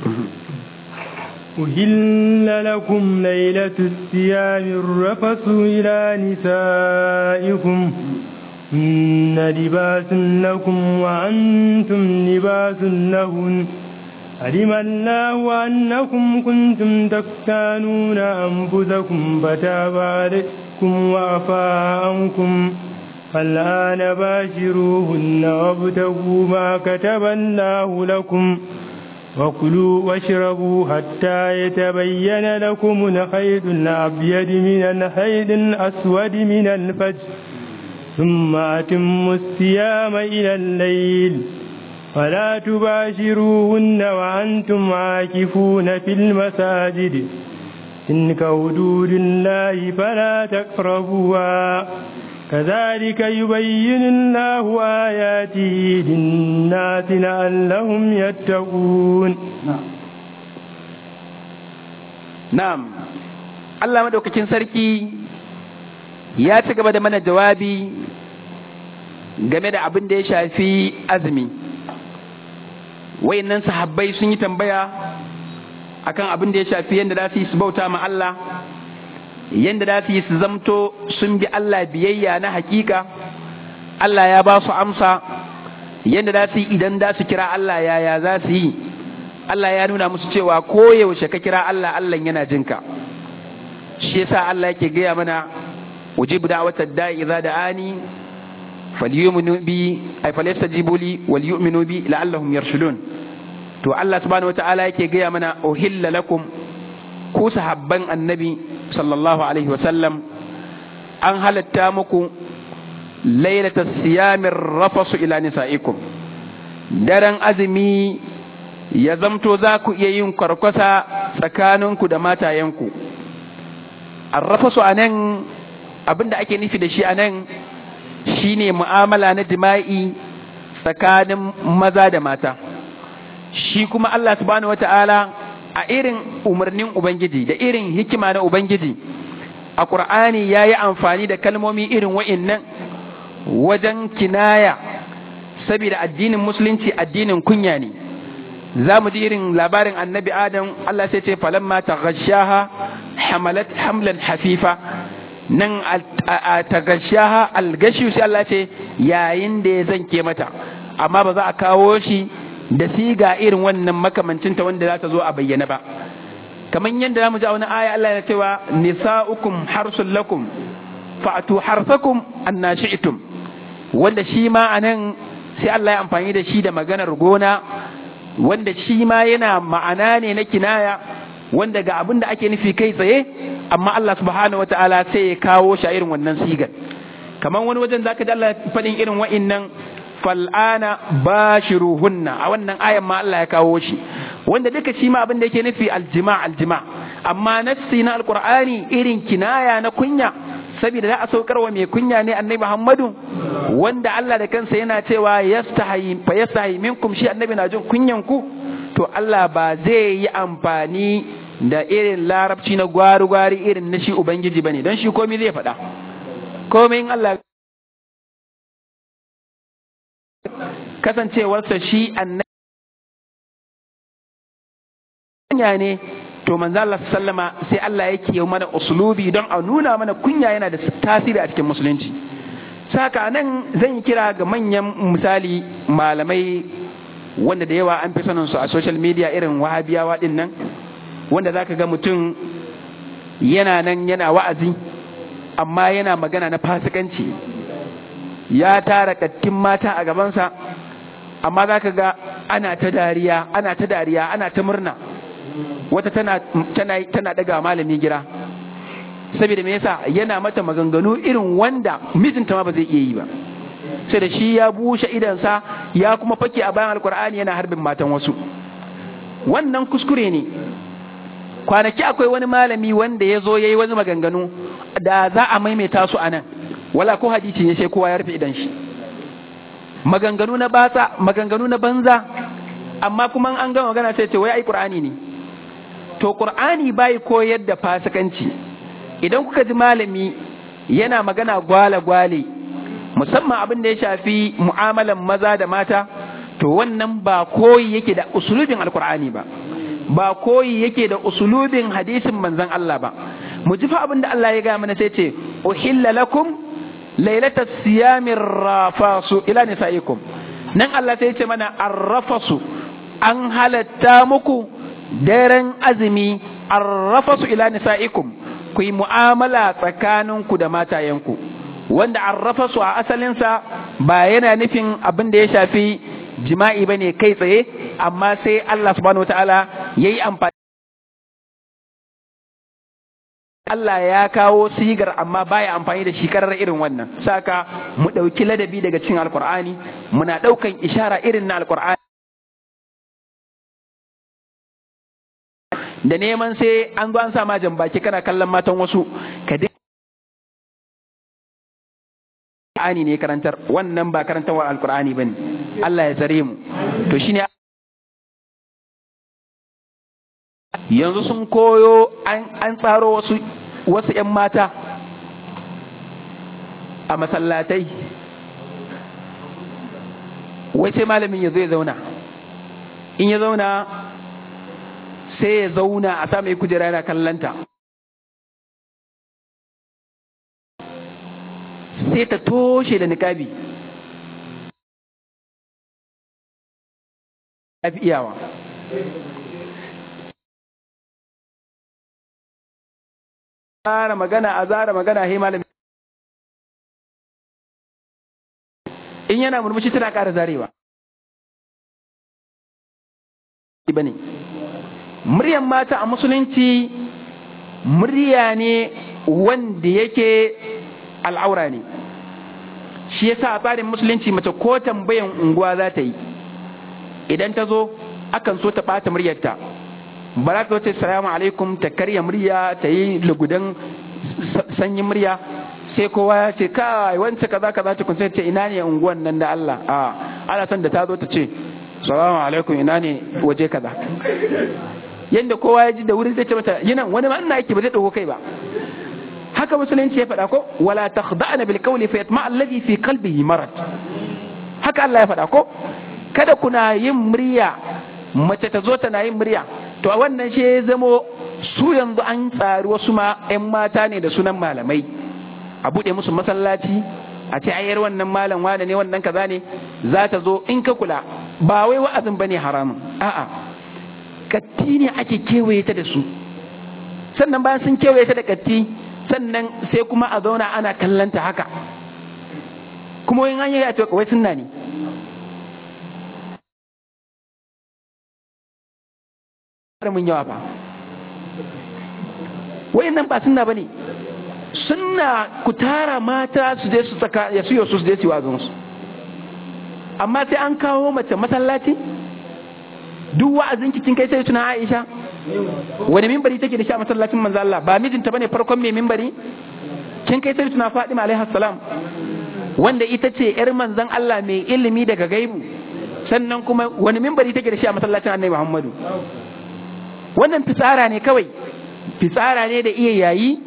أهل لكم ليلة الصيام الرفث إلى نسائكم هن لباس لكم وأنتم لباس لهن علم الله أنكم كنتم تختانون أنفسكم فتاب عليكم وعفى عنكم فالآن باشروهن وابتغوا ما كتب الله لكم وكلوا واشربوا حتى يتبين لكم الخيط الأبيض من الخيط الأسود من الفجر ثم أتموا الصيام إلى الليل فلا تباشروهن وأنتم عاكفون في المساجد تلك حدود الله فلا تقربوها كذلك يبين الله آياته للناس لعلهم يتقون نعم Allah madaukakin sarki ya ci gaba da mana jawabi game da abin da ya shafi azumi wayannan sahabbai sun yi tambaya akan abin da ya shafi yadda za su yi su bauta ma Allah yadda za su yi su zamto sun bi Allah biyayya na hakika Allah ya ba su amsa yadda za su yi idan za su kira Allah yaya za su yi Allah ya nuna musu cewa koyaushe ka kira Allah Allah yana jinka shi yasa Allah yake gaya mana ujibu da'watad da'i idza da'ani falyuminu bi ay falyastajibu li wal yu'minu bi la'allahum yarshudun to Allah subhanahu wata'ala yake gaya mana uhilla lakum ku sahabban annabi sallallahu alaihi wa sallam an halatta muku lailata siyamin rafasu ila nisa'ikum daren azumi ya zamto za ku iya yin kwarkwasa tsakaninku da matayenku arrafasu a nan abinda ake nufi da shi a nan shine mu'amala na jima'i tsakanin maza da mata shi kuma Allah subhanahu wata'ala a irin umarnin Ubangiji da irin hikima na Ubangiji a Ƙur'ani ya yi amfani da kalmomi irin wa'innan wajen kinaya saboda addinin musulunci addinin kunya ne za mu ji irin labarin annabi adam Allah sai ce falamma taghashaha hamalat hamlan hafifa nan a taghashaha algashi sai Allah ce yayin da ya zanke mata amma ba za a kawo shi da siga irin wannan makamancinta wanda za ta zo a bayyana ba kamar yadda za mu ji a wani aya Allah ya cewa nisa'ukum harsul lakum fa'atu harsakum annashi'tum wanda shi ma anan sai Allah ya amfani da shi da maganar gona wanda shi ma yana ma'ana ne na kinaya wanda ga abin da ake nufi kai tsaye amma Allah subhanahu wata'ala sai ya kawo shi a irin wannan sigar kamar wani wajen zaka ji Allah faɗin irin wa'innan fal'ana bashiruhunna a wannan ayan ma Allah ya kawo shi wanda duka shi ma abin da yake nufi aljima aljima amma nassi na alqur'ani irin kinaya na kunya saboda za a saukar wa mai kunya ne annabi Muhammadu wanda Allah da kansa yana cewa yastahi fa yastahi minkum shi annabi na jin kunyan ku to Allah ba zai yi amfani da irin larabci na gwari-gwari irin na shi ubangiji bane don shi komai zai faɗa komai in Allah kasancewarsa shi annabi kunya ne to manzo Allah sallama sai Allah yake yi mana uslubi don a nuna mana kunya yana da tasiri a cikin musulunci saka nan zan yi kira ga manyan misali malamai wanda da yawa an fi sanin su a social media irin wahabiyawa din nan wanda zaka ga mutum yana nan yana wa'azi amma yana magana na fasikanci ya tara kattin mata a gabansa amma zaka ga ana ta dariya ana ta dariya ana ta murna wata tana tana tana daga malami gira saboda me yasa yana mata maganganu irin wanda mijinta ma ba zai iya yi ba sai da shi ya bushe idansa ya kuma fake a bayan alkur'ani yana harbin matan wasu wannan kuskure ne kwanaki akwai wani malami wanda ya zo ya yi wani maganganu da za a maimaita su a nan wala ko hadisi ne sai kowa ya rufe idan shi maganganu na batsa maganganu na banza amma kuma an gama magana sai ce wai ai qur'ani ne to qur'ani bai koyar da fasikanci idan kuka ji malami yana magana gwale gwale musamman abin da ya shafi mu'amalan maza da mata to wannan ba koyi yake da usulubin alqur'ani ba ba koyi yake da usulubin hadisin manzon Allah ba mu ji fa abin da Allah ya ga mana sai ce uhilla lakum lailata siyamir rafasu ila nisaikum nan Allah sai ce mana arrafasu an halatta muku daren azumi arrafasu ila nisaikum ku yi mu'amala tsakaninku da matayenku wanda arrafasu a asalinsa ba yana nufin abin da ya shafi jima'i ba ne kai tsaye amma sai Allah subhanahu wa ta'ala ya yi amfani Allah ya kawo sigar amma baya amfani da shi karar irin wannan saka mu ɗauki ladabi daga cikin alkur'ani muna ɗaukan ishara irin na alkur'ani da neman sai an zo an sa ma baki kana kallon matan wasu ka Qur'ani ne karantar wannan ba karantarwa alkur'ani bane Allah ya tsare mu to shine yanzu sun koyo an tsaro wasu wasu ‘yan mata a masallatai wai sai malamin ya zo ya zauna in ya zauna sai ya zauna a sa mai kujera yana kallanta sai ta toshe da niƙabi ya fi iyawa zara magana a zara magana he malami in yana murmushi tana ƙara zarewa bane muryan mata a musulunci murya ne wanda yake al'aura ne shi yasa a tsarin musulunci mace ko tambayan unguwa za ta yi idan ta zo akan so ta ɓata muryarta ba za ta wace salamu alaikum ta karya murya ta yi lugudan sanyin murya sai kowa ya ce kai wancan kaza kaza ta kun ce ina ne unguwan nan da Allah a ana son da ta zo ta ce salamu alaikum ina ne waje kaza yanda kowa ya ji da wuri zai ce mata yana wani ma ina yake ba zai dauko kai ba haka musulunci ya faɗa ko wala takhda'na bil qawli fa yatma alladhi fi qalbihi marad haka Allah ya faɗa ko kada kuna yin murya mace ta zo tana yin murya to a wannan shi ya zamo su yanzu an tsari wasu ma 'yan mata ne da sunan malamai a buɗe musu masallaci a ce ayyar wannan malam wane ne wannan kaza ne za ta zo in ka kula ba wai wa'azin bane haramun a'a katti ne ake kewaye ta da su sannan bayan sun kewaye ta da katti sannan sai kuma a zauna ana kallanta haka kuma in an yi a ce wai sunna ne mun yawa ba wayannan ba sunna bane sunna ku tara mata su je su tsaka ya suyo su je su wazon su amma sai an kawo mace masallaci duk wa'azin kin kai sai tuna Aisha wani mimbari take da shi a masallacin manzo Allah ba mijinta bane farkon mai mimbari kin kai sai tuna Fatima alaiha salam wanda ita ce yar manzon Allah mai ilimi daga gaibu sannan kuma wani mimbari take da shi a masallacin Annabi Muhammadu wannan fitsara ne kawai fitsara ne da iya yayi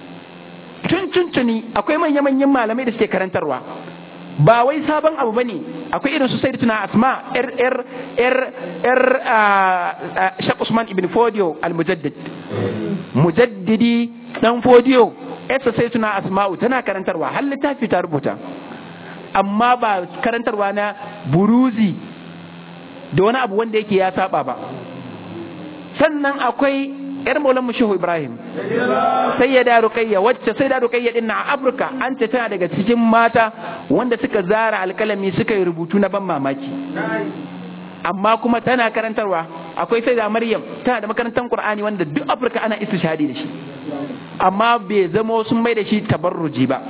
tun tuntuni akwai manya-manyan malamai da suke karantarwa ba wai sabon abu bane akwai irin su sai tuna asma er er er er shak usman ibn fodio al-mujaddid mujaddidi dan fodio esa sai tuna asma'u tana karantarwa har littafi ta rubuta amma ba karantarwa na buruzi da wani abu wanda yake ya saba ba sannan akwai yar maulan mu shehu ibrahim sai ya da rukayya wacce sai da rukayya din na afirka an ce tana daga cikin mata wanda suka zara alkalami suka yi rubutu na ban mamaki amma kuma tana karantarwa akwai sai da maryam tana da makarantar qur'ani wanda duk afirka ana istishhadi da shi amma bai zamo sun mai da shi tabarruji ba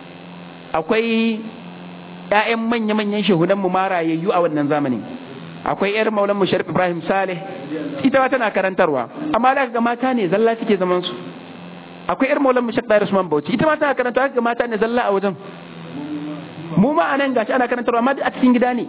akwai ƴaƴan manya-manyan shehunan mu marayayyu a wannan zamanin akwai yar maulan mu sharif ibrahim saleh ita ma tana karantarwa amma da ga mata ne zalla suke zaman su akwai yar maulan mu shek dairu usman bauchi ita ma tana karantarwa ga mata ne zalla a wajen mu ma anan gashi ana karantarwa amma a cikin gida ne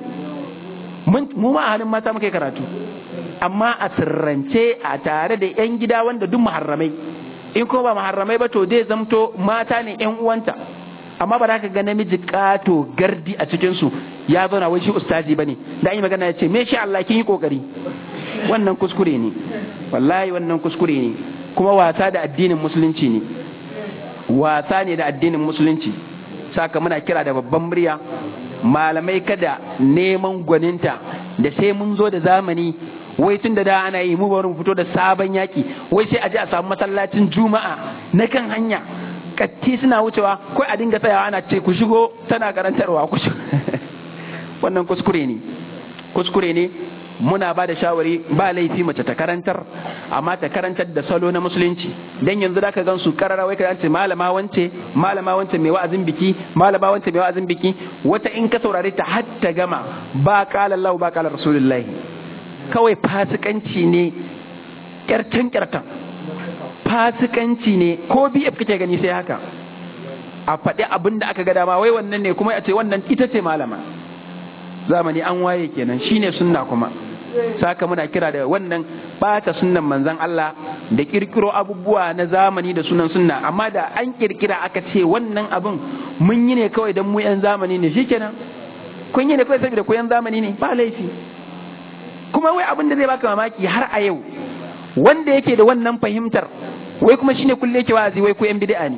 mu ma a halin mata muka karatu amma a sirrance a tare da yan gida wanda duk muharramai in ko ba muharramai ba to zai zamto mata ne yan uwanta amma ba za ka ga namiji kato gardi a cikin su ya zauna wai shi ustazi bane da yi magana ya ce me shi Allah kin yi kokari wannan kuskure ne wallahi wannan kuskure ne kuma wasa da addinin musulunci ne wasa ne da addinin musulunci saka muna kira da babban murya malamai kada neman gwaninta da sai mun zo da zamani wai tun da da ana yi mu bari mu fito da sabon yaki wai sai a je a samu masallacin juma'a na kan hanya katti suna wucewa kai a dinga tsayawa ana ce ku shigo tana karantarwa ku wannan kuskure ne kuskure ne muna ba da shawari ba laifi mace ta karantar amma ta karantar da salo na musulunci dan yanzu da ka gan su karara wai ka ce malama wance malama wance mai wa'azin biki malama wance mai wa'azin biki wata in ka saurare ta har ta gama ba qala Allah ba qala Rasulullahi kawai fasikanci ne kyartan kyartan fasikanci ne ko biyaf kake gani sai haka a faɗi abin da aka ga dama wai wannan ne kuma a ce wannan ita ce malama zamani an waye kenan shine sunna kuma saka muna kira da wannan bata sunnan manzon Allah da kirkiro abubuwa na zamani da sunan sunna amma da an kirkira aka ce wannan abin mun yi ne kawai don mu yan zamani ne shikenan kun yi ne kawai saboda ku yan zamani ne ba laifi kuma wai abin da zai baka mamaki har a yau wanda yake da wannan fahimtar wai kuma shine kulle yake wa'azi wai ku yan bid'a ne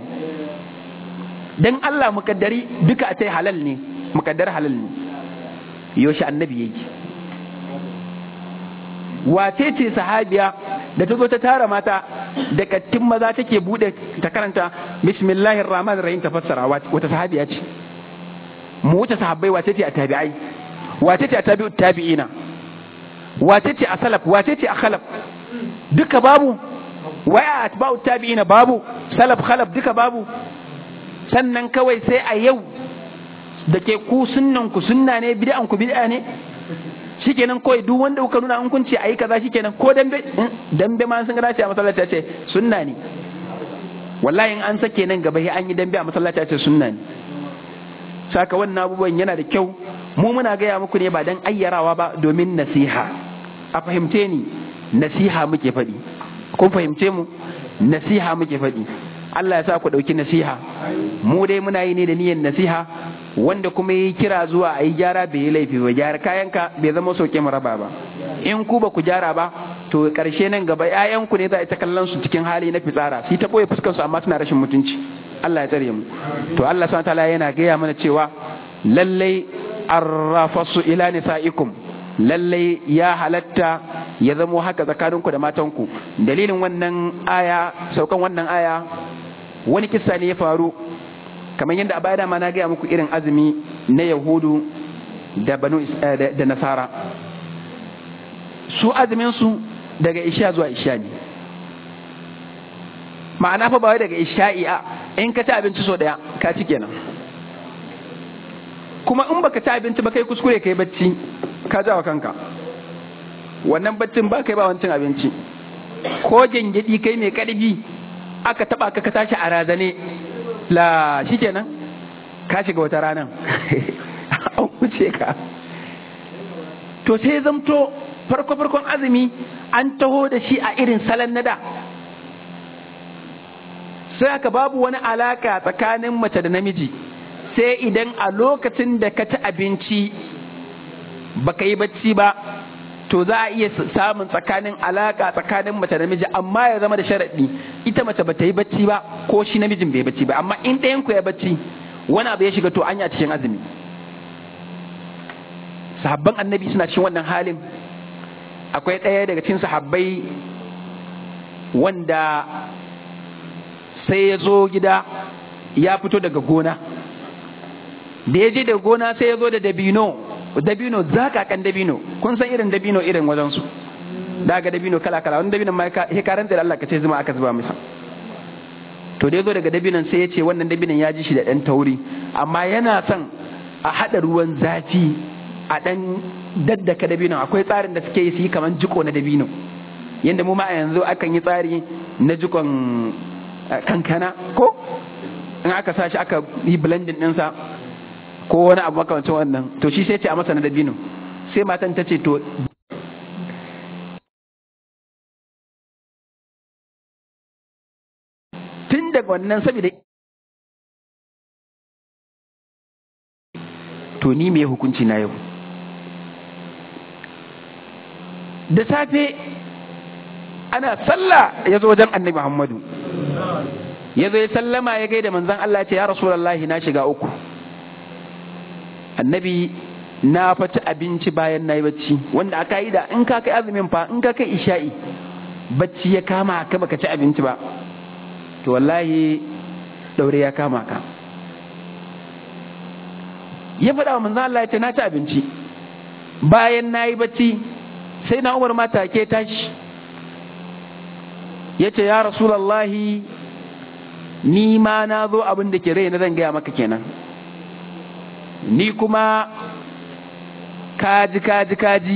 dan Allah mukaddari duka a ce halal ne mukaddar halal ne yoshi annabi yake wace ce sahabiya da ta zo ta tara mata da kattin maza take bude ta karanta bismillahir rahmanir rahim ta fassara wata sahabiya ce mu wuce sahabbai wace ce a tabi'ai wace ce a tabi'ut tabi'ina wace ce a salaf wace ce a khalaf duka babu waya atba'ut tabi'ina babu salaf khalaf duka babu sannan kawai sai a yau da ke ku sunnan ku sunna ne bid'an ku bid'a ne shikenan kawai duk wanda kuka nuna an kun ce ayi kaza shikenan ko dambe dambe ma sun ga ce a masallaci ce sunna ne wallahi in an sake nan gaba an yi dambe a masallaci ce sunna ne saka wannan abubuwan yana da kyau mu muna gaya muku ne ba dan ayyarawa ba domin nasiha a fahimce ni nasiha muke faɗi kun fahimce mu nasiha muke faɗi Allah ya sa ku ɗauki nasiha mu dai muna yi ne da niyyar nasiha wanda kuma yi kira zuwa a yi gyara bai yi laifi ba gyara kayanka bai zama sauke raba ba in ku ba ku gyara ba to karshe nan gaba ƴaƴanku ne za a ta kallon su cikin hali na fitsara su ta boye fuskar su amma suna rashin mutunci Allah ya tsare mu to Allah subhanahu ta'ala yana gaya mana cewa lallai arrafasu ila nisaikum lallai ya halatta ya zamo haka tsakaninku da matanku dalilin wannan aya saukan wannan aya wani kissa ne ya faru kamar yadda a baya dama na gaya muku irin azumi na yahudu da banu da nasara su azumin su daga isha zuwa isha ne ma'ana fa ba wai daga isha'i a in ka ci abinci so daya ka ci kenan kuma in baka ci abinci ba kai kuskure kai bacci ka jawa kanka wannan baccin ba kai ba wancin abinci ko gengedi kai mai karfi aka taba ka ka tashi a razane la shikenan ka shiga wata ranan an wuce ka to sai zamto farko farkon azumi an taho da shi a irin salon nada sai aka babu wani alaka tsakanin mace da namiji sai idan a lokacin da ka ci abinci baka yi bacci ba to za a iya samun tsakanin alaka tsakanin mace da namiji amma ya zama da sharaɗi ita mace bata yi bacci ba ko shi namijin bai bacci ba amma in ɗayan ku ya bacci wani abu ya shiga to anya cikin azumi sahabban annabi suna cikin wannan halin akwai ɗaya daga cikin sahabbai wanda sai ya zo gida ya fito daga gona da ya je da gona sai ya zo da dabino dabino zakakan dabino kun san irin dabino irin wajensu daga dabino kala kala wani dabino ma ya karanta da Allah ka ce zuma aka zuba masa to da ya zo daga dabinon sai ya ce wannan dabinon ya ji shi da ɗan tauri amma yana son a haɗa ruwan zafi a ɗan daddaka dabino akwai tsarin da suke yi su yi kamar jiko na dabino yadda mu ma a yanzu akan yi tsari na jikon kankana ko in aka sa shi aka yi blending ɗinsa ko wani abu makamancin wannan to shi sai ce a masa na dabino sai matan ta ce to tun daga wannan saboda to ni me hukunci na yau da safe ana sallah ya zo wajen annabi muhammadu ya zo ya sallama ya gaida manzan Allah ce ya rasulallahi na shiga uku annabi na faci abinci bayan na yi bacci wanda aka yi da in ka kai azumin fa in ka kai isha'i bacci ya kama ka baka ci abinci ba to wallahi daure ya kama ka ya faɗa wa manzan Allah ya ce na ci abinci bayan na yi bacci sai na umar mata ke tashi ya ce ya rasulallahi ni ma na zo abin da ke rai na zan gaya maka kenan ni kuma kaji kaji kaji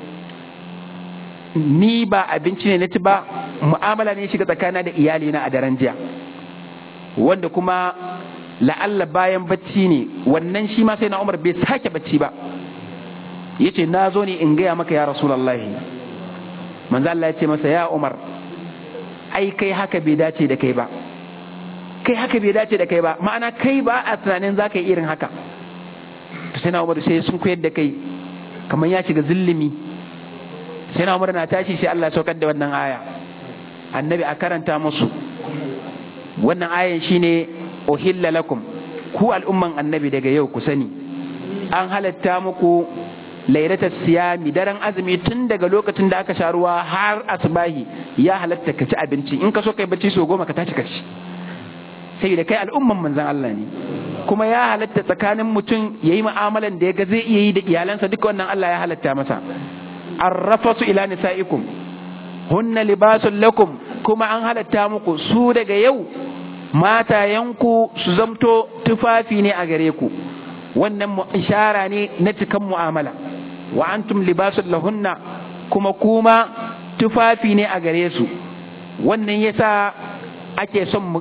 ni ba abinci ne na ci ba mu'amala ne shiga tsakana da iyalina a daren jiya wanda kuma la'alla bayan bacci ne wannan shi ma sai na umar bai sake bacci ba ya ce na zo ne in gaya maka ya rasulallahi manzo Allah ya ce masa ya umar ai kai haka bai dace da kai ba kai haka bai dace da kai ba ma'ana kai ba a tunanin za ka yi irin haka sai na umar sai sun koyar da kai kamar ya shiga zillimi sai na umar na tashi sai Allah saukar da wannan aya annabi a karanta musu wannan ayan shine uhilla lakum ku al'umman annabi daga yau ku sani an halatta muku lairatar siyami daren azumi tun daga lokacin da aka sha ruwa har asbahi ya halatta ka ci abinci in ka so kai bacci so goma ka tashi ka ci sai da kai al'umman manzan Allah ne kuma ya halatta tsakanin mutum ya yi mu'amalan da ya ga zai iya yi da iyalansa duka wannan Allah ya halatta masa arrafasu ila nisa'ikum hunna libasun lakum kuma an halatta muku su daga yau matayenku su zamto tufafi ne a gare ku wannan ishara ne na cikan mu'amala wa antum libasun lahunna kuma kuma tufafi ne a gare su wannan yasa ake son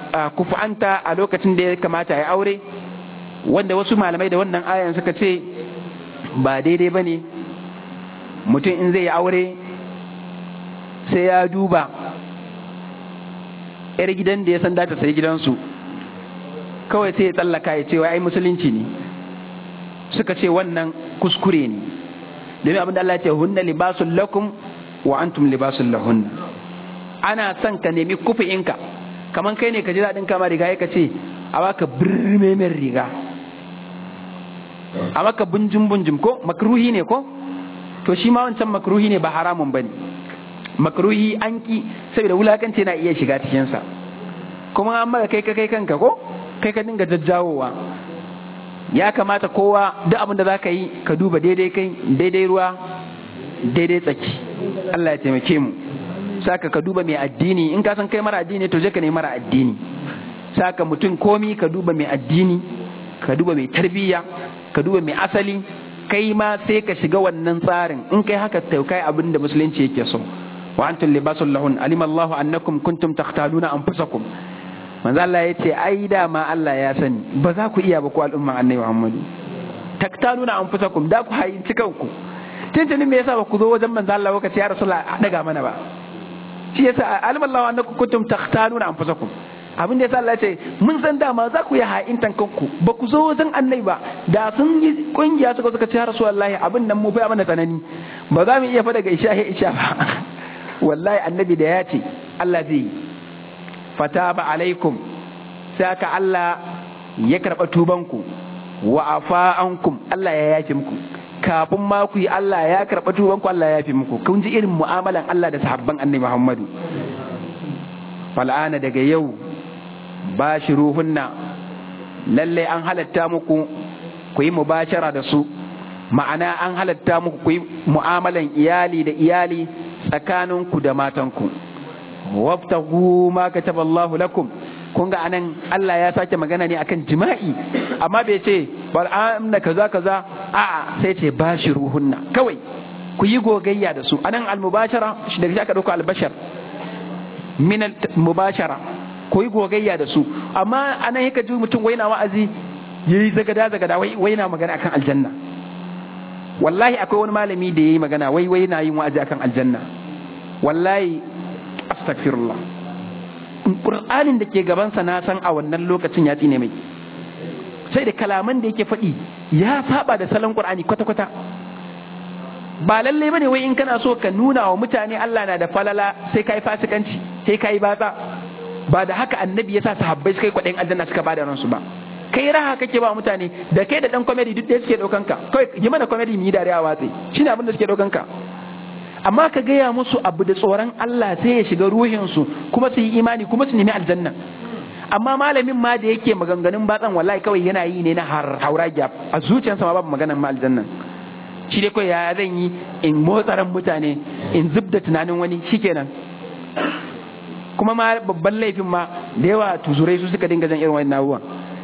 kufu'anta a lokacin da ya kamata ya aure wanda wasu malamai da wannan ayan suka ce ba daidai ba ne mutum in zai yi aure sai ya duba 'yar gidan da ya san data sai gidansu kawai sai ya tsallaka ya ce ai musulunci ne suka ce wannan kuskure ne domin abin da Allah ya ce hunna libasul lakum wa antum libasul lahunna ana son ka nemi kufi'inka kaman kai ne ka ji daɗin kama riga ya ka ce a baka birmemen riga a maka bunjin bunjin ko makruhi ne ko to shi ma wancan makruhi ne ba haramun bane makruhi an ki saboda wulakanci na iya shiga cikinsa kuma an maka kai ka kai kanka ko kai ka dinga jajjawowa ya kamata kowa duk abin da za ka yi ka duba daidai kai daidai ruwa daidai tsaki Allah ya taimake mu saka ka duba mai addini in ka san kai mara addini to je ka nemi mara addini saka mutum komi ka duba mai addini ka duba mai tarbiyya ka duba mai asali kai ma sai ka shiga wannan tsarin in kai haka taukai abin da musulunci yake so wa antum libasul lahun alima Allah annakum kuntum takhtaluna anfusakum manzo Allah yace ai da ma Allah ya sani ba za ku iya ba ku al'umma annabi Muhammadu taktaluna anfusakum da ku hayi kanku tuntuni me yasa ba ku zo wajen manzo Allah kuka ce ya rasulullah a daga mana ba shi yasa alima Allah annakum kuntum takhtaluna anfusakum abin da yasa Allah ce mun san dama za ku yi ha'intan kanku ba ku zo wajen annai ba da sun yi kungiya suka suka ce rasulullahi abin nan mu fa mana tsanani ba za mu iya fa daga isha he isha ba wallahi annabi da ya ce Allah zai fataba alaikum sai aka Allah ya karɓa tubanku wa afa ankum Allah ya yafe muku kafin ma ku yi Allah ya karɓa tubanku Allah ya yafe muku kun ji irin mu'amalan Allah da sahabban annabi Muhammadu fal'ana daga yau ba shi ruhunna lalle an halatta muku ku yi mubashara da su ma'ana an halatta muku ku yi mu'amalan iyali da iyali tsakaninku da matanku wabtahu ma kataba Allah lakum kun ga anan Allah ya sake magana ne akan jima'i amma bai ce wal amna kaza kaza a'a sai ce bashi ruhunna kawai ku yi gogayya da su anan al mubashara shi daga aka dauko al bashar min al mubashara ko yi gogayya da su amma anan yaka ji mutum wai na wa'azi yayi zagada zagada wai wai na magana akan aljanna wallahi akwai wani malami da yayi magana wai wai na yin wa'azi akan aljanna wallahi astaghfirullah qur'anin da ke gaban sa na san a wannan lokacin ya tsine mai sai da kalaman da yake faɗi ya saba da salon qur'ani kwata kwata ba lallai bane wai in kana so ka nuna wa mutane Allah na da falala sai kai fasikanci sai kai batsa ba da haka annabi ya sa sahabbai suka yi kwaɗayin aljanna suka bada ransu ba kai raha kake ba mutane da kai da dan comedy duk da suke daukan ka kai yi mana comedy mu yi dariya watsi shine abin da suke daukan ka amma ka gaya musu abu da tsoron Allah sai ya shiga ruhin su kuma su yi imani kuma su nemi aljanna amma malamin ma da yake maganganun batsan wallahi kawai yana yi ne na har haura gap a zuciyarsa ma babu maganan ma aljanna shi dai kawai ya zan yi in motsaran mutane in zubda tunanin wani shikenan kuma ma babban laifin ma da yawa tuzurai su suka dinga jan irin wani abubuwan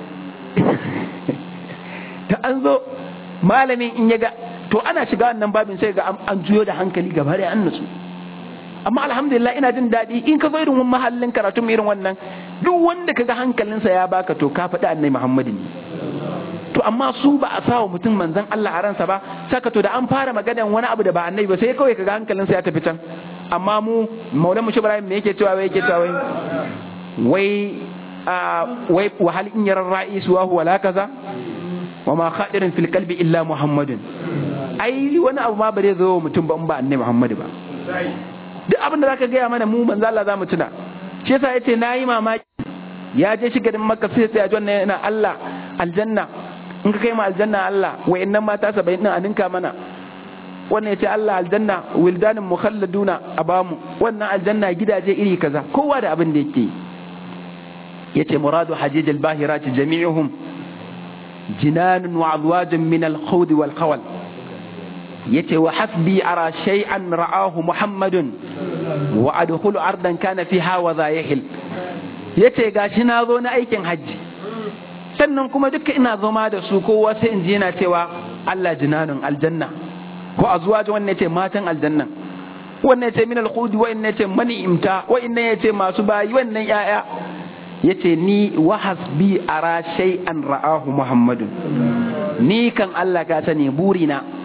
ta an zo malamin in ya ga to ana shiga wannan babin sai ga an juyo da hankali gaba da an nutsu amma alhamdulillah ina jin daɗi in ka zo irin wani mahallin karatu irin wannan duk wanda kaga hankalinsa ya baka to ka faɗi annai muhammadin to amma su ba a sawa mutum manzon Allah a ransa ba saka to da an fara maganan wani abu da ba annabi ba sai kawai kaga hankalinsa ya tafi can amma mu maulan mu ibrahim me yake cewa wai yake cewa wai wai a wai wa hal in yarar ra'is wa huwa la kaza wa ma khadirin fil qalbi illa muhammadun ai wani abu ma bare zo mutum ba in ba annabi muhammadu ba duk abin da zaka gaya mana mu manzo Allah zamu tuna shi yasa yace nayi mamaki ya je shi garin makka sai ya ji wannan yana Allah aljanna in ka kai mu aljanna Allah wayannan mata 70 din a ninka mana wannan yace Allah aljanna wildanin mukhalladuna a bamu wannan aljanna gidaje iri kaza kowa da abin da yake yace muradu hajij albahirat jami'uhum jinanun wa azwajun min alkhawd wal khawal yace wa hasbi ara shay'an ra'ahu muhammadun wa adkhulu ardan kana fiha wa zayhil yace gashi na zo na aikin hajji sannan kuma duka ina zama da su kowa sai in ji yana cewa Allah jinanun aljanna ko azwaji wannan yace matan aljanna wannan yace min alkhudi wannan yace mani'imta wannan yace masu bayi wannan yaya yace ni wa hasbi ara shay'an ra'ahu muhammadun ni kan Allah ka sani burina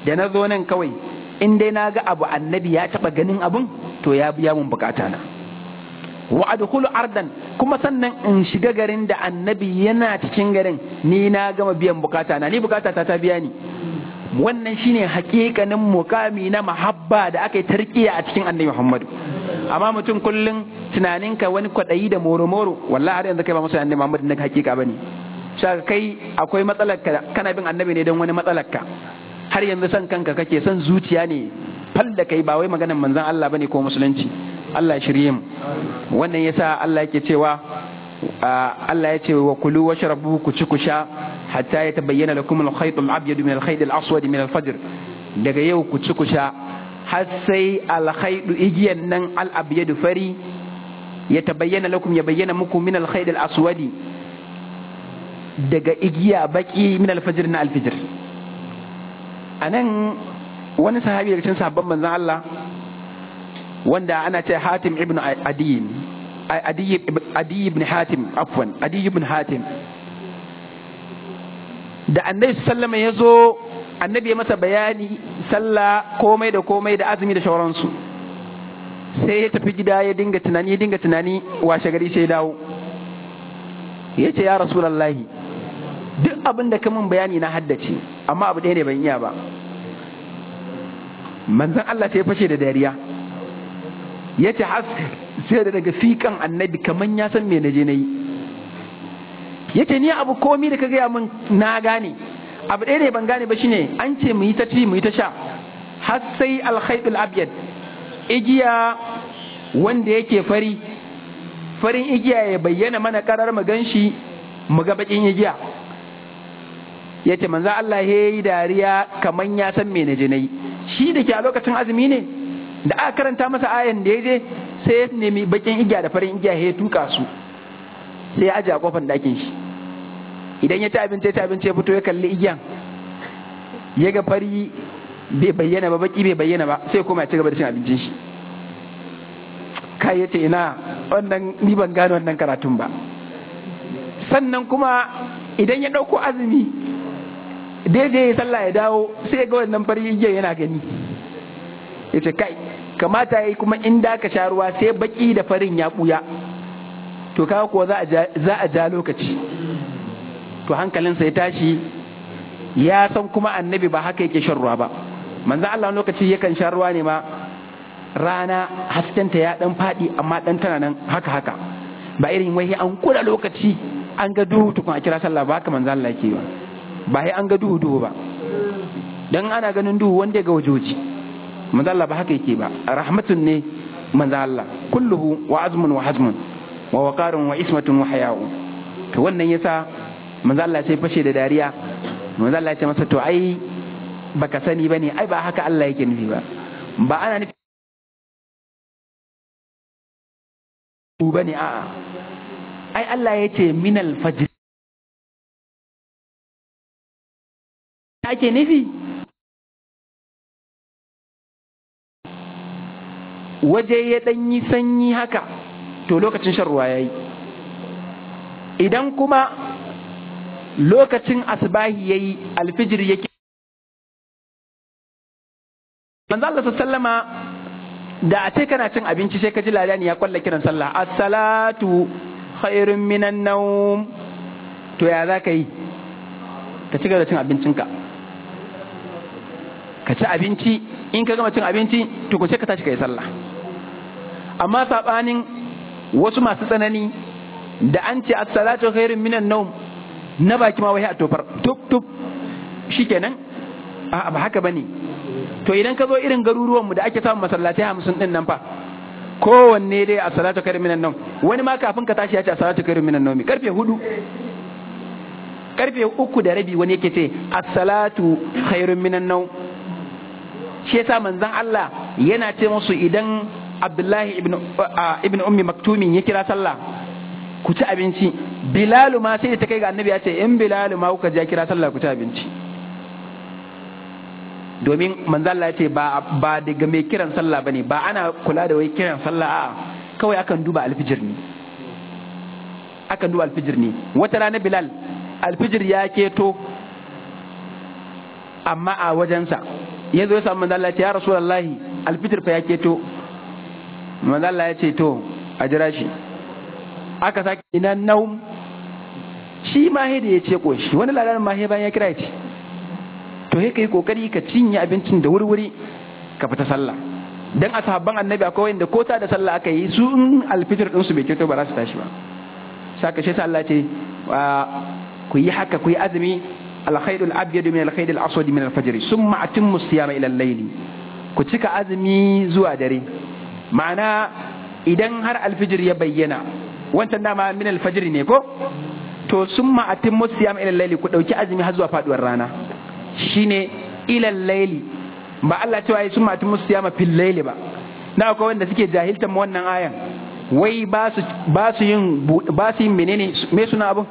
da na zo nan kawai in dai na ga abu annabi ya taba ganin abun to ya biya mun bukata na wa adkhulu ardan kuma sannan in shiga garin da annabi yana cikin garin ni na gama biyan bukata na ni bukata ta ta biya ni wannan shine hakikanin mukami na mahabba da aka yi tarkiya a cikin annabi Muhammadu amma mutum kullum tunaninka wani kwaɗayi da moro-moro wallahi har yanzu kai ba musu annabi Muhammadu na hakika bane saka kai akwai matsalar ka kana bin annabi ne don wani matsalar ka har yanzu san kanka kake son zuciya ne fal da kai ba wai maganar manzon Allah bane ko musulunci Allah shirye mu wannan yasa Allah yake cewa Allah ya ce wa kulu wa sharabu ku ci ku sha hatta ya tabayyana lakum al-khayt al-abyad min al-khayt al-aswad min al-fajr daga yau ku ci ku sha har sai al-khayt igiyan nan al-abyad fari ya tabayyana lakum ya bayyana muku min al-khayt al-aswad daga igiya baki min al-fajr na al-fajr anan wani sahabi daga cikin sahabban manzon Allah wanda ana ce Hatim ibn Adiyin Adi ibn Hatim afwan Adi ibn Hatim da annabi sallama ya zo annabi ya masa bayani sallah komai da komai da azumi da shauransu sai ya tafi gida ya dinga tunani ya dinga tunani washe gari sai dawo ya ce ya rasulallahi duk abin da kamun bayani na haddace amma abu ɗaya ne ban iya ba manzan Allah sai ya fashe da dariya ya ce sai da daga fikan annabi kaman ya san me na je na yi ya ce ni abu komi da ka gaya min na gane abu ɗaya ne ban gane ba shine an ce mu yi ta ci mu yi ta sha har sai alkhaidul abyad igiya wanda yake fari farin igiya ya bayyana mana karar mu ganshi mu ga bakin igiya ya ce manzo Allah ya yi dariya kaman ya san me na je na yi shi da ke a lokacin azumi ne da aka karanta masa ayan da ya je sai ya nemi bakin igiya da farin igiya ya tuka su sai ya aje a kofar dakin shi idan ya ci abinci ya ci abinci ya fito ya kalli igiyan ya ga fari bai bayyana ba baki bai bayyana ba sai kuma ya ci gaba da cin abincin shi kai ya ce ina wannan ni ban gano wannan karatun ba sannan kuma idan ya ɗauko azumi daidai ya sallah ya dawo sai ga wannan fari igiyan yana gani ya ce kai kamata ya yi kuma inda ka sha ruwa sai baki da farin ya ɓuya to kaga kuwa za a ja lokaci to hankalinsa ya tashi ya san kuma annabi ba haka yake shan ruwa ba manzo Allah lokaci yakan sha ruwa ne ma rana haskenta ya dan faɗi amma dan tana nan haka haka ba irin wai an kula lokaci an ga duhu tukun a kira sallah ba haka manzo Allah yake ba ba sai an ga duhu duhu ba dan ana ganin duhu wanda ga wajoji manzo Allah ba haka yake ba rahmatun ne manzo Allah kulluhu wa azmun wa hazmun wa waqarun wa ismatun wa haya'u to wannan yasa manzo Allah sai fashe da dariya manzo Allah ya ce masa to ai baka sani bane ai ba haka Allah yake nufi ba ba ana nufi bane a'a ai Allah ya ce minal fajr ake nufi waje ya ɗan yi sanyi haka to lokacin shan ruwa ya yi idan kuma lokacin asbahi ya yi alfijir yake manzo Allah sallama da a ce kana cin abinci sai ka ji ladani ya kwalla kiran sallah as-salatu khairun minan nawm to ya za ka yi ka ci gaba da cin abincinka ka ci abinci in ka gama cin abinci to ku sai ka tashi ka yi sallah amma sabanin wasu masu tsanani da an ce as-salatu khairun minan nawm na baki ma wai a tofar tup tup shikenan a ba haka bane to idan ka zo irin garuruwan mu da ake samun masallatai hamsin din nan fa kowanne dai a salatu khairun minan nawm wani ma kafin ka tashi ya ce a salatu khairun minan nawm karfe hudu karfe uku da rabi wani yake ce as-salatu khairun minan nawm shi yasa manzon Allah yana ce musu idan Abdullahi ibn ibn ummi maktumin ya kira sallah ku ci abinci bilalu ma sai da ta kai ga annabi ya ce in bilalu ma kuka ja kira sallah ku ci abinci domin manzo Allah ya ce ba ba daga mai kiran sallah bane ba ana kula da wai kiran sallah a kawai akan duba alfijir ne akan duba alfijir ne wata rana bilal alfijir ya keto amma a wajensa ya zo ya samu manzo Allah ya ce ya rasulullahi alfitir fa ya keto manzo Allah ya ce to a jira shi aka sake ina naum shi ma da ya ce koshi wani labarin ma bayan ya kira ya ce to he kai kokari ka cinye abincin da wurwuri ka fita sallah dan a sahabban annabi akwai wanda ko ta da sallah aka yi su in alfitir din su bai keto ba za su tashi ba saka shi sa Allah ce ku yi haka ku yi azumi alkhairul abyad min alkhairil aswad min alfajr summa atimmu siyama ila al-layl ku cika azumi zuwa dare ma'ana idan har alfijir ya bayyana wancan dama min alfajr ne ko to summa atimmu siyama ila al-layl ku dauki azumi har zuwa faduwar rana shine ila al-layl ba Allah cewa yi summa atimmu siyama fil layl ba na akwai wanda suke jahiltan wannan ayan wai ba su ba su yin ba su yin menene me suna abu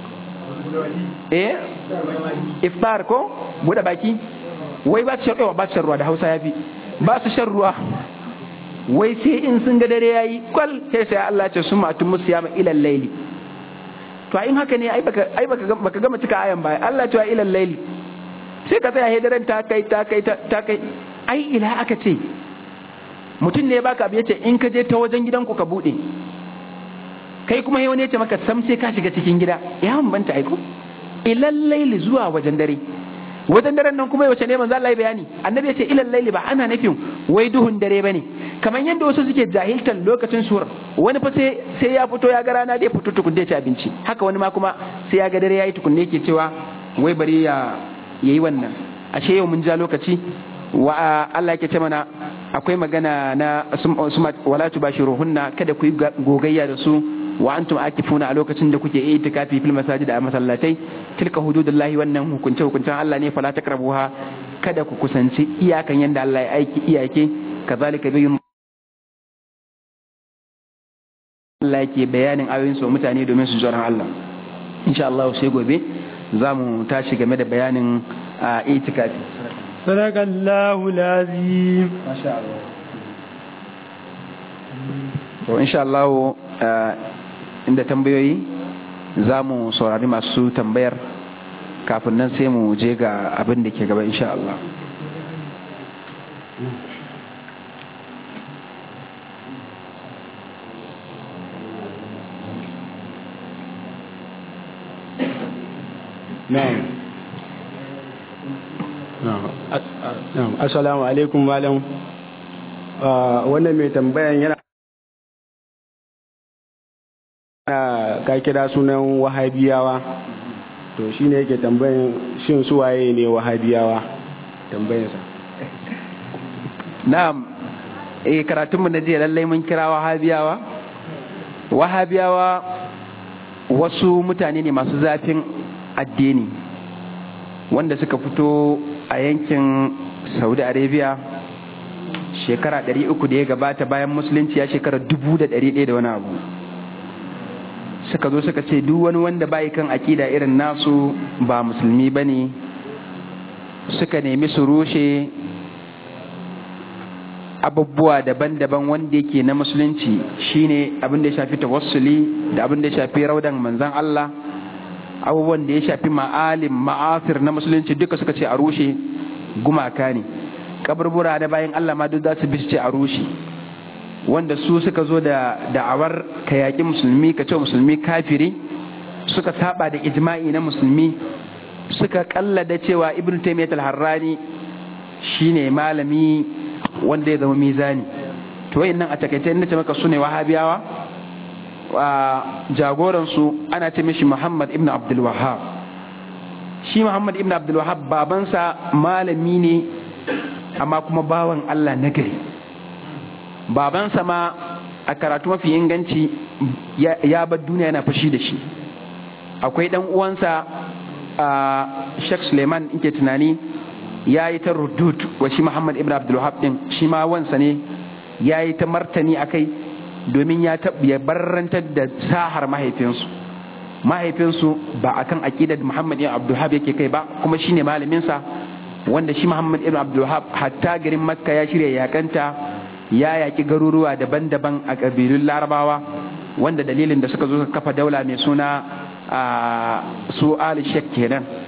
eh iftar ko bude baki wai ba su shan ruwa ba su shan ruwa da Hausa yafi ba su shan ruwa wai sai in sun ga dare yayi kwal sai sai Allah ce sun matu musu yama ilal laili to in haka ne ai baka ai baka baka gama cika ayan ba Allah ce ilal laili sai ka tsaya daren ta kai ta kai ta kai ai ila aka ce mutum ne baka abu yace in ka je ta wajen gidanku ka bude kai kuma wani ya ce maka sam sai ka shiga cikin gida ya bambanta aiko ilal laili zuwa wajen dare wajen daren nan kuma yaushe ne manzo Allah ya bayani annabi ya ce ilal laili ba ana nufin wai duhun dare bane kamar yadda wasu suke jahiltar lokacin suwar wani fa sai sai ya fito ya ga rana da ya fito tukunne ci abinci haka wani ma kuma sai ya ga dare yayi tukunne yake cewa wai bari ya yayi wannan ashe yau mun ja lokaci wa Allah yake ce mana akwai magana na wala tubashiruhunna kada ku yi gogayya da su wa antum akifuna a lokacin da kuke itikafi fil masajid a masallatai tilka hududullahi wannan hukunce hukuncen Allah ne fala takrabuha kada ku kusanci iyakan yanda Allah ya aiki iyake kazalika bayyun Allah yake bayanin ayoyin su mutane domin su tsoron Allah insha Allah sai gobe za mu tashi game da bayanin itikafi sadakallahu lazim masha Allah to insha Allah inda tambayoyi za mu saurari masu tambayar kafin nan sai mu je ga abin da ke gaba insha Allah na'am assalamu alaikum malam wannan mai tambayan yana ka kira sunan wahabiyawa to shi ne yake tambayin shin suwaye ne wahabiyawa tambayinsa na'am eh karatunmu na jiya lallai mun kira wahabiyawa wahabiyawa wasu mutane ne masu zafin addini wanda suka fito a yankin saudi arabia shekara 300 da ya gabata bayan musulunci ya shekara 1100 da wani abu suka zo suka ce duk wani wanda bai kan akida irin nasu ba musulmi ba ne suka nemi su rushe abubuwa daban-daban wanda yake na musulunci shine abin da ya shafi tawassuli da abin da ya shafi raudan manzan Allah abubuwan da ya shafi ma'alim ma'asir na musulunci duka suka ce a rushe gumaka ne kaburbura da bayan Allah ma duk za su bi ce a rushe wanda su suka zo da da'awar ka yaƙi musulmi ka ce musulmi kafiri suka saba da ijma'i na musulmi suka kallada cewa ibn taymiyyah al-harrani shine malami wanda ya zama mizani to wayannan a takaice inda ce maka sune wahabiyawa wa jagoran su ana ce mishi Muhammad ibn Abdul Wahhab shi Muhammad ibn Abdul Wahhab babansa malami ne amma kuma bawan Allah nagari babansa ma a karatu mafi inganci ya bar duniya yana fashi da shi akwai dan uwansa a Sheikh Suleiman inke tunani ya yi ta rudud wa shi Muhammad ibn Abdul Wahab din shi ma wansa ne ya yi ta martani akai domin ya ya barrantar da sahar mahaifinsu mahaifinsu ba akan aqidar Muhammad ibn Abdul Wahab yake kai ba kuma shine malamin sa wanda shi Muhammad ibn Abdul Wahab hatta garin Makka ya shirya yakanta ya yaki garuruwa daban-daban a kabilun Larabawa wanda dalilin da suka zo kafa daula mai suna su Ali Sheikh kenan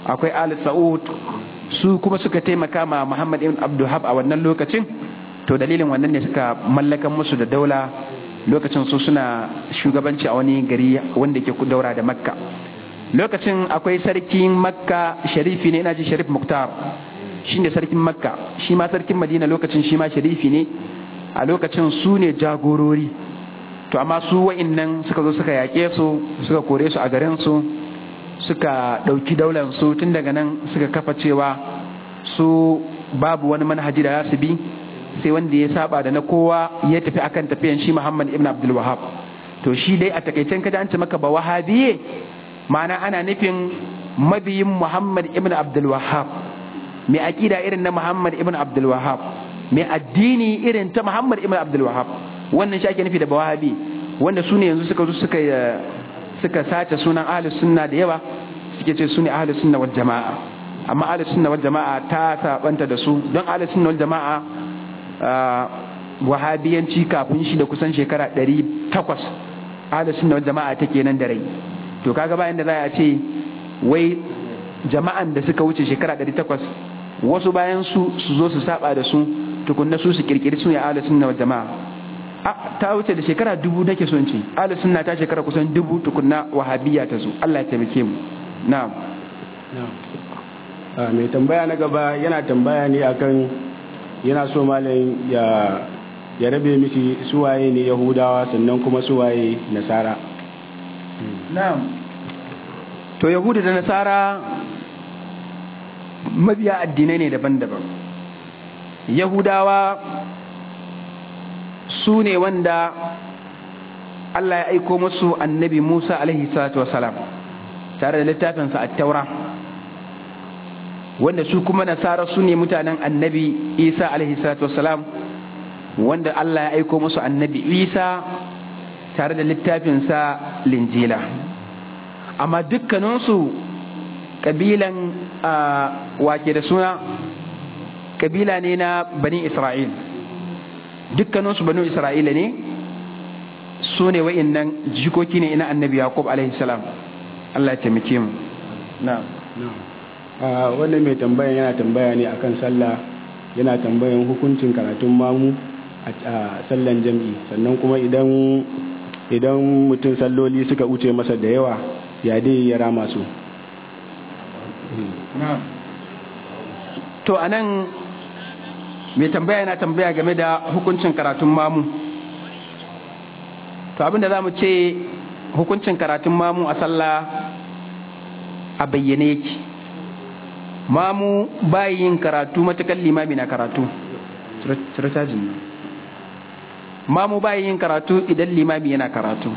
akwai ali sa'ud su kuma suka taimaka ma muhammad ibn abduhab a wannan lokacin to dalilin wannan ne suka mallakan musu da daula lokacin su suna shugabanci a wani gari wanda ke daura da makka lokacin akwai sarkin makka sharifi ne ina ji sharif muktar shi ne sarkin makka shi ma sarkin madina lokacin shi ma sharifi ne a lokacin su ne jagorori to amma su wa'innan suka zo suka yaƙe su suka kore su a garin su suka ɗauki daular su tun daga nan suka kafa cewa su babu wani manhaji da za su bi sai wanda ya saba da na kowa ya tafi akan tafiyan shi Muhammad ibn Abdul Wahhab to shi dai a takaicen kada an ce maka ba wahabiye ma'ana ana nufin mabiyin Muhammad ibn Abdul Wahhab mai aqida irin na Muhammad ibn Abdul Wahhab mai addini irin ta Muhammad ibn Abdul Wahhab wannan shi ake nufi da wahabi wanda su ne yanzu suka zo suka suka sace sunan ahlus sunna da yawa suke ce su ne ahlus sunna wal jama'a amma ahlus sunna wal jama'a ta sabanta da su don ahlus sunna wal jama'a wahabiyanci kafin shi da kusan shekara ɗari takwas ahlus sunna wal jama'a take nan da rai to kaga bayan da za a ce wai jama'an da suka wuce shekara ɗari takwas wasu bayan su su zo su saba da su tukunna su su kirkiri su ne ahlus sunna wal jama'a a ta wuce da shekara dubu nake son ce ahlus sunna ta shekara kusan dubu tukunna wahabiyya ta zo Allah ya taimake mu na'am mai tambaya na gaba yana tambaya ne akan yana so malam ya ya rabe mishi suwaye ne yahudawa sannan kuma suwaye nasara na'am to yahudu da nasara mabiya addinai ne daban-daban yahudawa su ne wanda Allah ya aiko musu annabi Musa alaihi salatu wasalam tare da littafinsa a taura wanda su kuma nasara su ne mutanen annabi Isa alaihi salatu wasalam wanda Allah ya aiko musu annabi Isa tare da littafinsa linjila amma dukkaninsu kabilan wake da suna kabila ne na bani Isra'il dukkaninsu banu Isra'ila ne su ne wa'innan jikoki ne ina annabi Yaqub alaihi salam Allah ya taimake mu na'am wannan mai tambayan yana tambaya ne akan sallah yana tambayan hukuncin karatun mamu a sallan jam'i sannan kuma idan idan mutum salloli suka wuce masa da yawa ya dai ya rama su to anan mai tambaya yana tambaya game da hukuncin karatun mamu to abinda za mu ce hukuncin karatun mamu a sallah a bayyane yake mamu bayin karatu matakan limami na karatu mamu bayin karatu idan limami yana karatu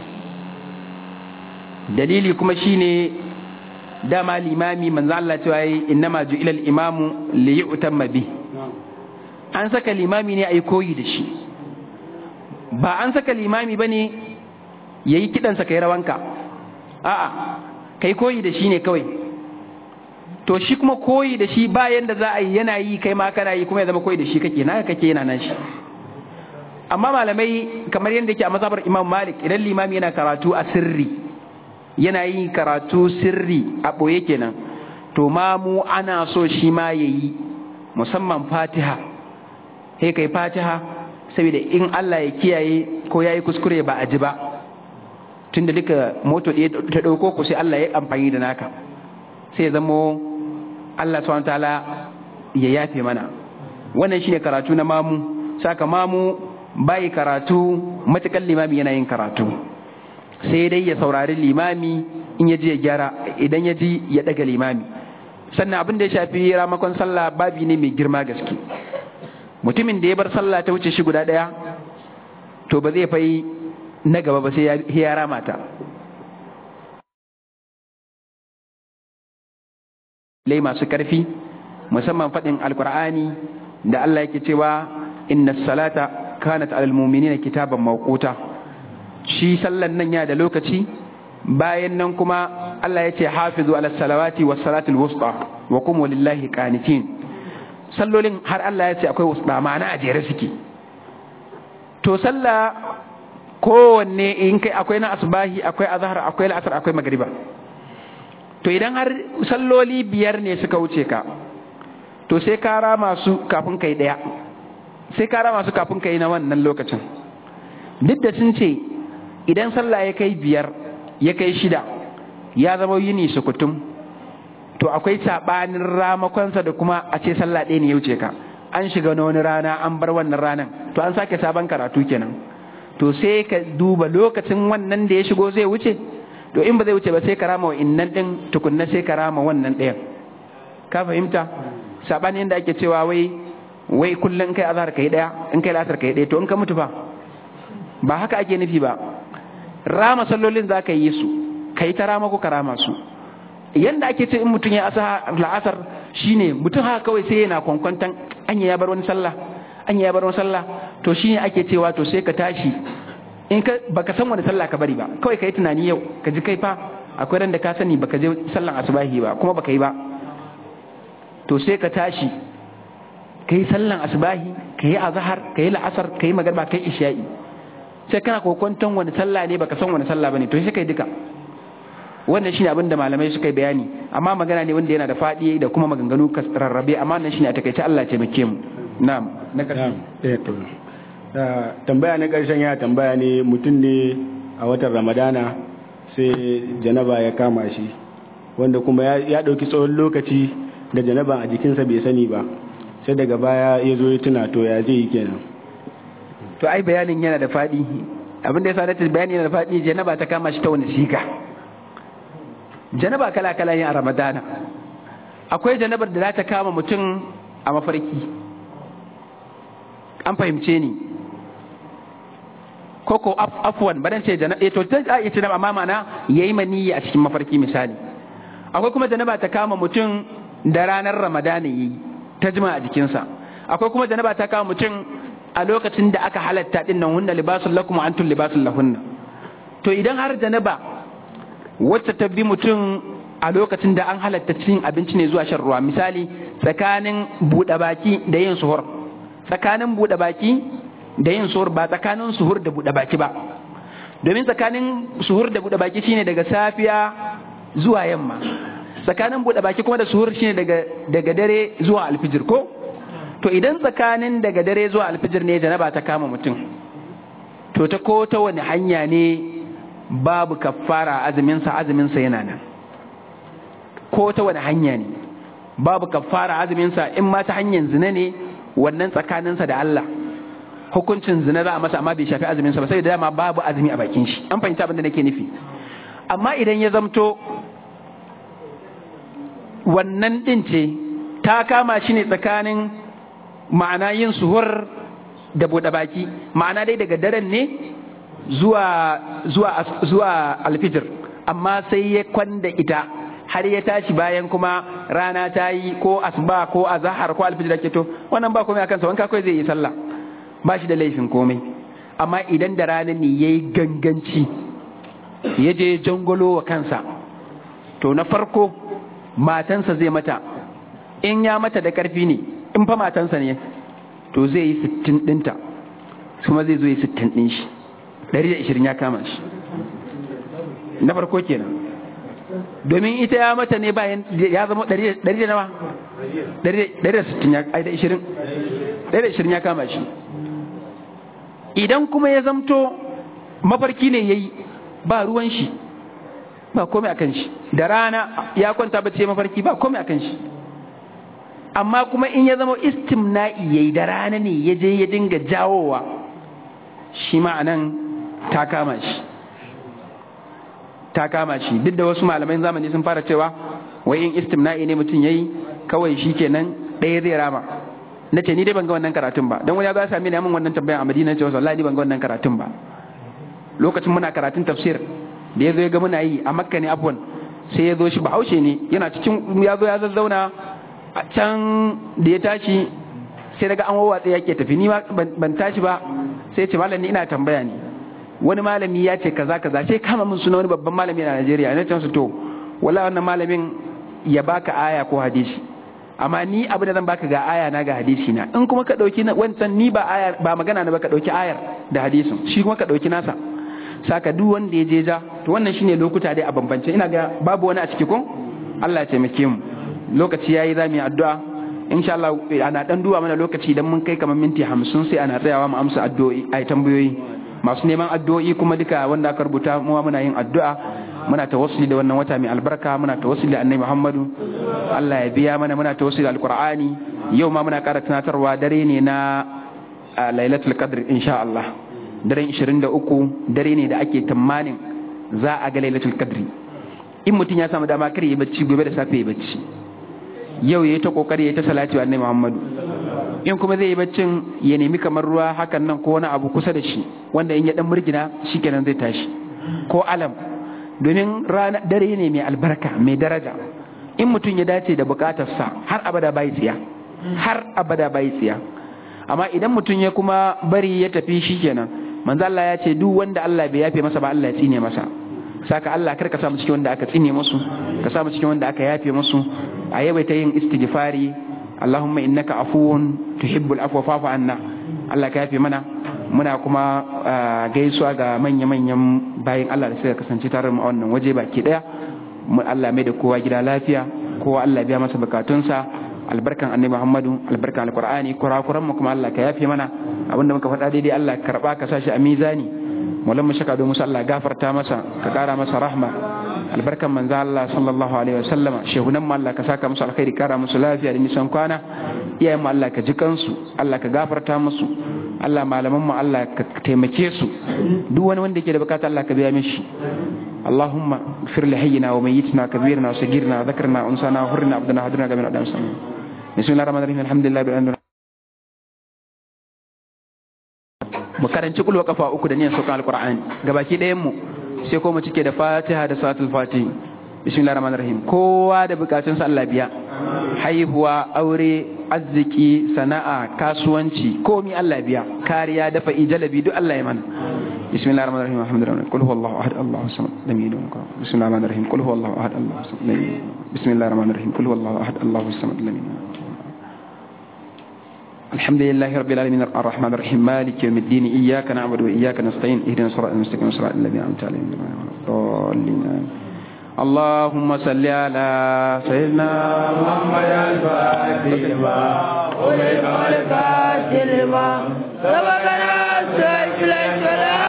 dalili kuma shine dama limami manzo Allah cewa yi innama ju'ila al-imamu li yu'tamma bi an saka limami ne ai koyi da shi ba an saka limami bane yayi kidan sa kai rawanka a'a kai koyi da shi ne kawai to shi kuma koyi da shi bayan da za a yi yana yi kai ma kana yi kuma ya zama koyi da shi kake na kake yana nan shi amma malamai kamar yadda yake a mazhabar Imam Malik idan limami yana karatu a sirri yana yi karatu sirri a ɓoye kenan to ma mu ana so shi ma ya yi musamman fatiha sai kai fatiha saboda in Allah ya kiyaye ko ya yi kuskure ba a ji ba tunda duka moto ɗaya ta ɗauko ku sai Allah ya amfani da naka sai ya zamo Allah subhanahu ta'ala ya yafe mana wannan shine karatu na mamu saka mamu bai karatu matakan limami yana yin karatu sai dai ya saurari limami in ya ji ya gyara idan ya ji ya daga limami sannan abin da ya shafi ramakon sallah babi ne mai girma gaske mutumin da ya bar sallah ta wuce shi guda ɗaya to ba zai fai na gaba ba sai ya rama ta lai masu ƙarfi musamman faɗin alkur'ani da Allah yake cewa inna salata kanat alal mu'minina kitaban mawquta shi sallan nan ya da lokaci bayan nan kuma Allah ya ce hafizu ala salawati was salatul wusta wa qumu lillahi qanitin sallolin har Allah ya ce akwai wusta ma'ana a jere suke to sallah kowanne in kai akwai na asbahi akwai azhar akwai al'asr akwai magriba to to idan har salloli biyar ne suka wuce ka to sai ka rama su kafin kai ɗaya sai ka rama su kafin kai na wannan lokacin duk da sun ce idan sallah ya kai biyar ya kai shida ya zama yini sukutum to akwai saɓanin ramakonsa da kuma a ce sallah ɗaya ne ya wuce ka an shiga na wani rana an bar wannan ranan to an sake sabon karatu kenan to sai ka duba lokacin wannan da ya shigo zai wuce to in ba zai wuce ba sai ka rama wa innan ɗin tukunna sai ka rama wannan ɗayan ka fahimta saɓanin da ake cewa wai wai kullum in kai azhar kai ɗaya in kai lasar kai ɗaya to in ka mutu fa ba haka ake nufi ba rama sallolin za ka yi su ka yi ta rama ko ka rama su yanda ake ce in mutum ya asa la'asar shine mutum haka kawai sai yana kwankwantan anya ya bar wani sallah anya ya bar wani sallah to shine ake cewa to sai ka tashi in ka baka san wani sallah ka bari ba kawai ka yi tunani yau ka ji kai fa akwai ran da ka sani baka je sallan asubahi ba kuma baka yi ba to sai ka tashi ka yi sallan asubahi ka yi azhar ka yi la'asar ka yi magarba ka yi isha'i sai kana kokwanton wani sallah ne baka san wani sallah bane to sai kai duka wannan shine abin da malamai suka yi bayani amma magana ne wanda yana da fadi da kuma maganganu rarrabe amma nan shine a takaice Allah ya taimake mu na'am na karshe eh to tambaya na karshen ya tambaya ne mutum ne a watan Ramadana sai janaba ya kama shi wanda kuma ya dauki tsawon lokaci da janaba a jikinsa bai sani ba sai daga baya ya zo ya tuna to ya zai yi kenan to ai bayanin yana da faɗi abin da ya sa bayani yana da faɗi janaba ta kama shi ta wani siga janaba kala kala ne a ramadana akwai janabar da za ta kama mutum a mafarki an fahimce ni koko afwan badan ce janaba to ta iya ce amma mana yayi maniyi a cikin mafarki misali akwai kuma janaba ta kama mutum da ranar ramadana yayi ta jima a jikinsa akwai kuma janaba ta kama mutum a lokacin da aka halatta din nan hunna libasul lakum wa antum libasul lahunna to idan har janaba wacce ta bi mutum a lokacin da an halatta cin abinci ne zuwa shan ruwa misali tsakanin buɗe baki da yin suhur tsakanin buɗe baki da yin suhur ba tsakanin suhur da buɗe baki ba domin tsakanin suhur da buɗe baki shine daga safiya zuwa yamma tsakanin buɗe baki kuma da suhur shine daga daga dare zuwa alfijir ko to idan tsakanin daga dare zuwa alfijir ne janaba ta kama mutum to ta ko ta wani hanya ne babu kaffara azuminsa azuminsa yana nan ko ta wani hanya ne babu kaffara azuminsa in ma ta hanyar zina ne wannan tsakaninsa da Allah hukuncin zina za a masa amma bai shafi azuminsa ba sai da dama babu azumi a bakin shi an fahimta abin da nake nufi amma idan ya zamto wannan din ce ta kama shi ne tsakanin ma'ana yin suhur da buɗe baki ma'ana dai daga daren ne zuwa zuwa zuwa alfijir amma sai ya kwanda ita har ya tashi bayan kuma rana ta yi ko asuba ko azahar ko alfijir ake to wannan ba komai akan sa wanka kai zai yi sallah ba shi da laifin komai amma idan da rana ne yayi ganganci ya je jangolo wa kansa to na farko matansa zai mata in ya mata da karfi ne in fa matansa ne to zai yi sittin ɗinta kuma zai zo yi sittin ɗin shi ɗari da ishirin ya kama shi na farko kenan domin ita ya mata ne bayan ya zama ɗari da nawa ɗari da sittin ya ai da ishirin ɗari da ishirin ya kama shi idan kuma ya zamto mafarki ne ya yi ba ruwan shi ba komai akan shi da rana ya kwanta bace mafarki ba komai akan shi amma kuma in ya zama istimna'i yayi da rana ne ya je ya dinga jawowa shi ma'anan ta kama shi ta kama shi duk da wasu malaman zamani sun fara cewa wai in istimna'i ne mutum yayi kawai shi kenan ɗaya zai rama na ce ni dai ban ga wannan karatun ba don wani ya za sami ne min wannan tambayan a madina ce wallahi ni ban ga wannan karatun ba lokacin muna karatun tafsir da ya zo ya ga muna yi a makka ne afwan sai ya zo shi bahaushe ne yana cikin ya zo ya zazzauna a can da ya tashi sai daga an wawatsa yake tafi ni ban tashi ba sai ce malami ina tambaya ne wani malami ya ce kaza kaza sai kama min suna wani babban malami a Najeriya na can su to wala wannan malamin ya baka aya ko hadisi amma ni abu da zan baka ga aya na ga hadisi na in kuma ka dauki wancan ni ba aya ba magana na ba ka dauki ayar da hadisin shi kuma ka dauki nasa saka duk wanda ya je ja to wannan shine lokuta dai a bambance ina ga babu wani a ciki ko Allah ya taimake mu lokaci yayi za mu yi addu'a insha Allah ana dan duba mana lokaci idan mun kai kamar minti 50 sai ana tsayawa mu amsa addu'o'i ai tambayoyi masu neman addu'o'i kuma duka wanda aka rubuta mu muna yin addu'a muna tawassuli da wannan wata mai albarka muna tawassuli da annabi Muhammadu Allah ya biya mana muna tawassuli da alqur'ani yau ma muna ƙara tunatarwa dare ne na lailatul qadr insha Allah daren 23 dare ne da ake tamanin za a ga lailatul qadri in mutum ya samu dama kar yi bacci gobe da safe ya bacci yau yayi ta kokari yayi ta salati wa annabi Muhammadu in kuma zai yi baccin ya nemi kamar ruwa hakan nan ko wani abu kusa da shi wanda in ya dan murgina shikenan zai tashi ko alam domin rana dare ne mai albarka mai daraja in mutum ya dace da bukatarsa har abada bai tsiya har abada bai tsiya amma idan mutum ya kuma bari ya tafi shikenan manzo Allah ya ce duk wanda Allah bai yafe masa ba Allah ya tsine masa saka Allah kar ka samu cikin wanda aka tsine musu ka samu cikin wanda aka yafe musu a yawaita yin istighfari Allahumma innaka afuwun tuhibbul afwa fa'fu anna Allah ka yafe mana muna kuma gaisuwa ga manya-manyan bayan Allah da suka kasance tare mu a wannan waje baki daya mu Allah mai da kowa gida lafiya kowa Allah biya masa bukatunsa albarkan annabi Muhammadu albarkan alqur'ani kurakuran mu kuma Allah ka yafe mana abinda muka faɗa daidai Allah ka karba ka sashi a mizani mullan mu shaka musu Allah gafarta masa ka kara masa rahma albarkan manzo Allah sallallahu alaihi wasallam shehunan mu Allah ka saka musu alkhairi kara musu lafiya da nisan kwana iyayen mu Allah ka ji kansu Allah ka gafarta musu Allah malaman mu Allah ka taimake su duk wani wanda yake da bukata Allah ka biya mishi اللهم اغفر لحينا وميتنا كبيرنا وصغيرنا وذكرنا وانسانا وحرنا عبدنا هدرنا كما ندعو بسم الله الرحمن الرحيم الحمد لله بالعلم mu karanci kulwa kafa uku da niyan saukan alqur'ani gabaki ɗayan mu sai ko mu cike da fatiha da salatul fatih bismillahir rahmanir rahim kowa da bukatun sa Allah biya haihuwa aure arziki sana'a kasuwanci komi Allah biya kariya dafa ijalabi duk Allah ya mana بسم الله الرحمن الرحيم الحمد لله قل هو الله احد الله الصمد لم يلد ولم يولد بسم الله الرحمن الرحيم قل هو الله احد الله الصمد لم يلد بسم الله الرحمن الرحيم قل هو الله احد الله الصمد لم يلد الحمد لله رب العالمين الرحمن الرحيم مالك يوم الدين اياك نعبد واياك نستعين اهدنا الصراط المستقيم صراط الذين انعمت عليهم غير الضالين اللهم صل على سيدنا محمد الفاتح لما أولئك الفاتح لما سبقنا سيد الفلاح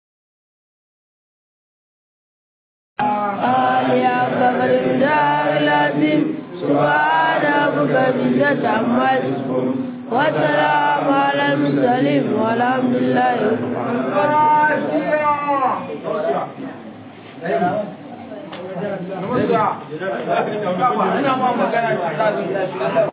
يا قبر الدار العظيم سبحان ربك العزة عما يصفون والسلام على المرسلين والحمد لله رب العالمين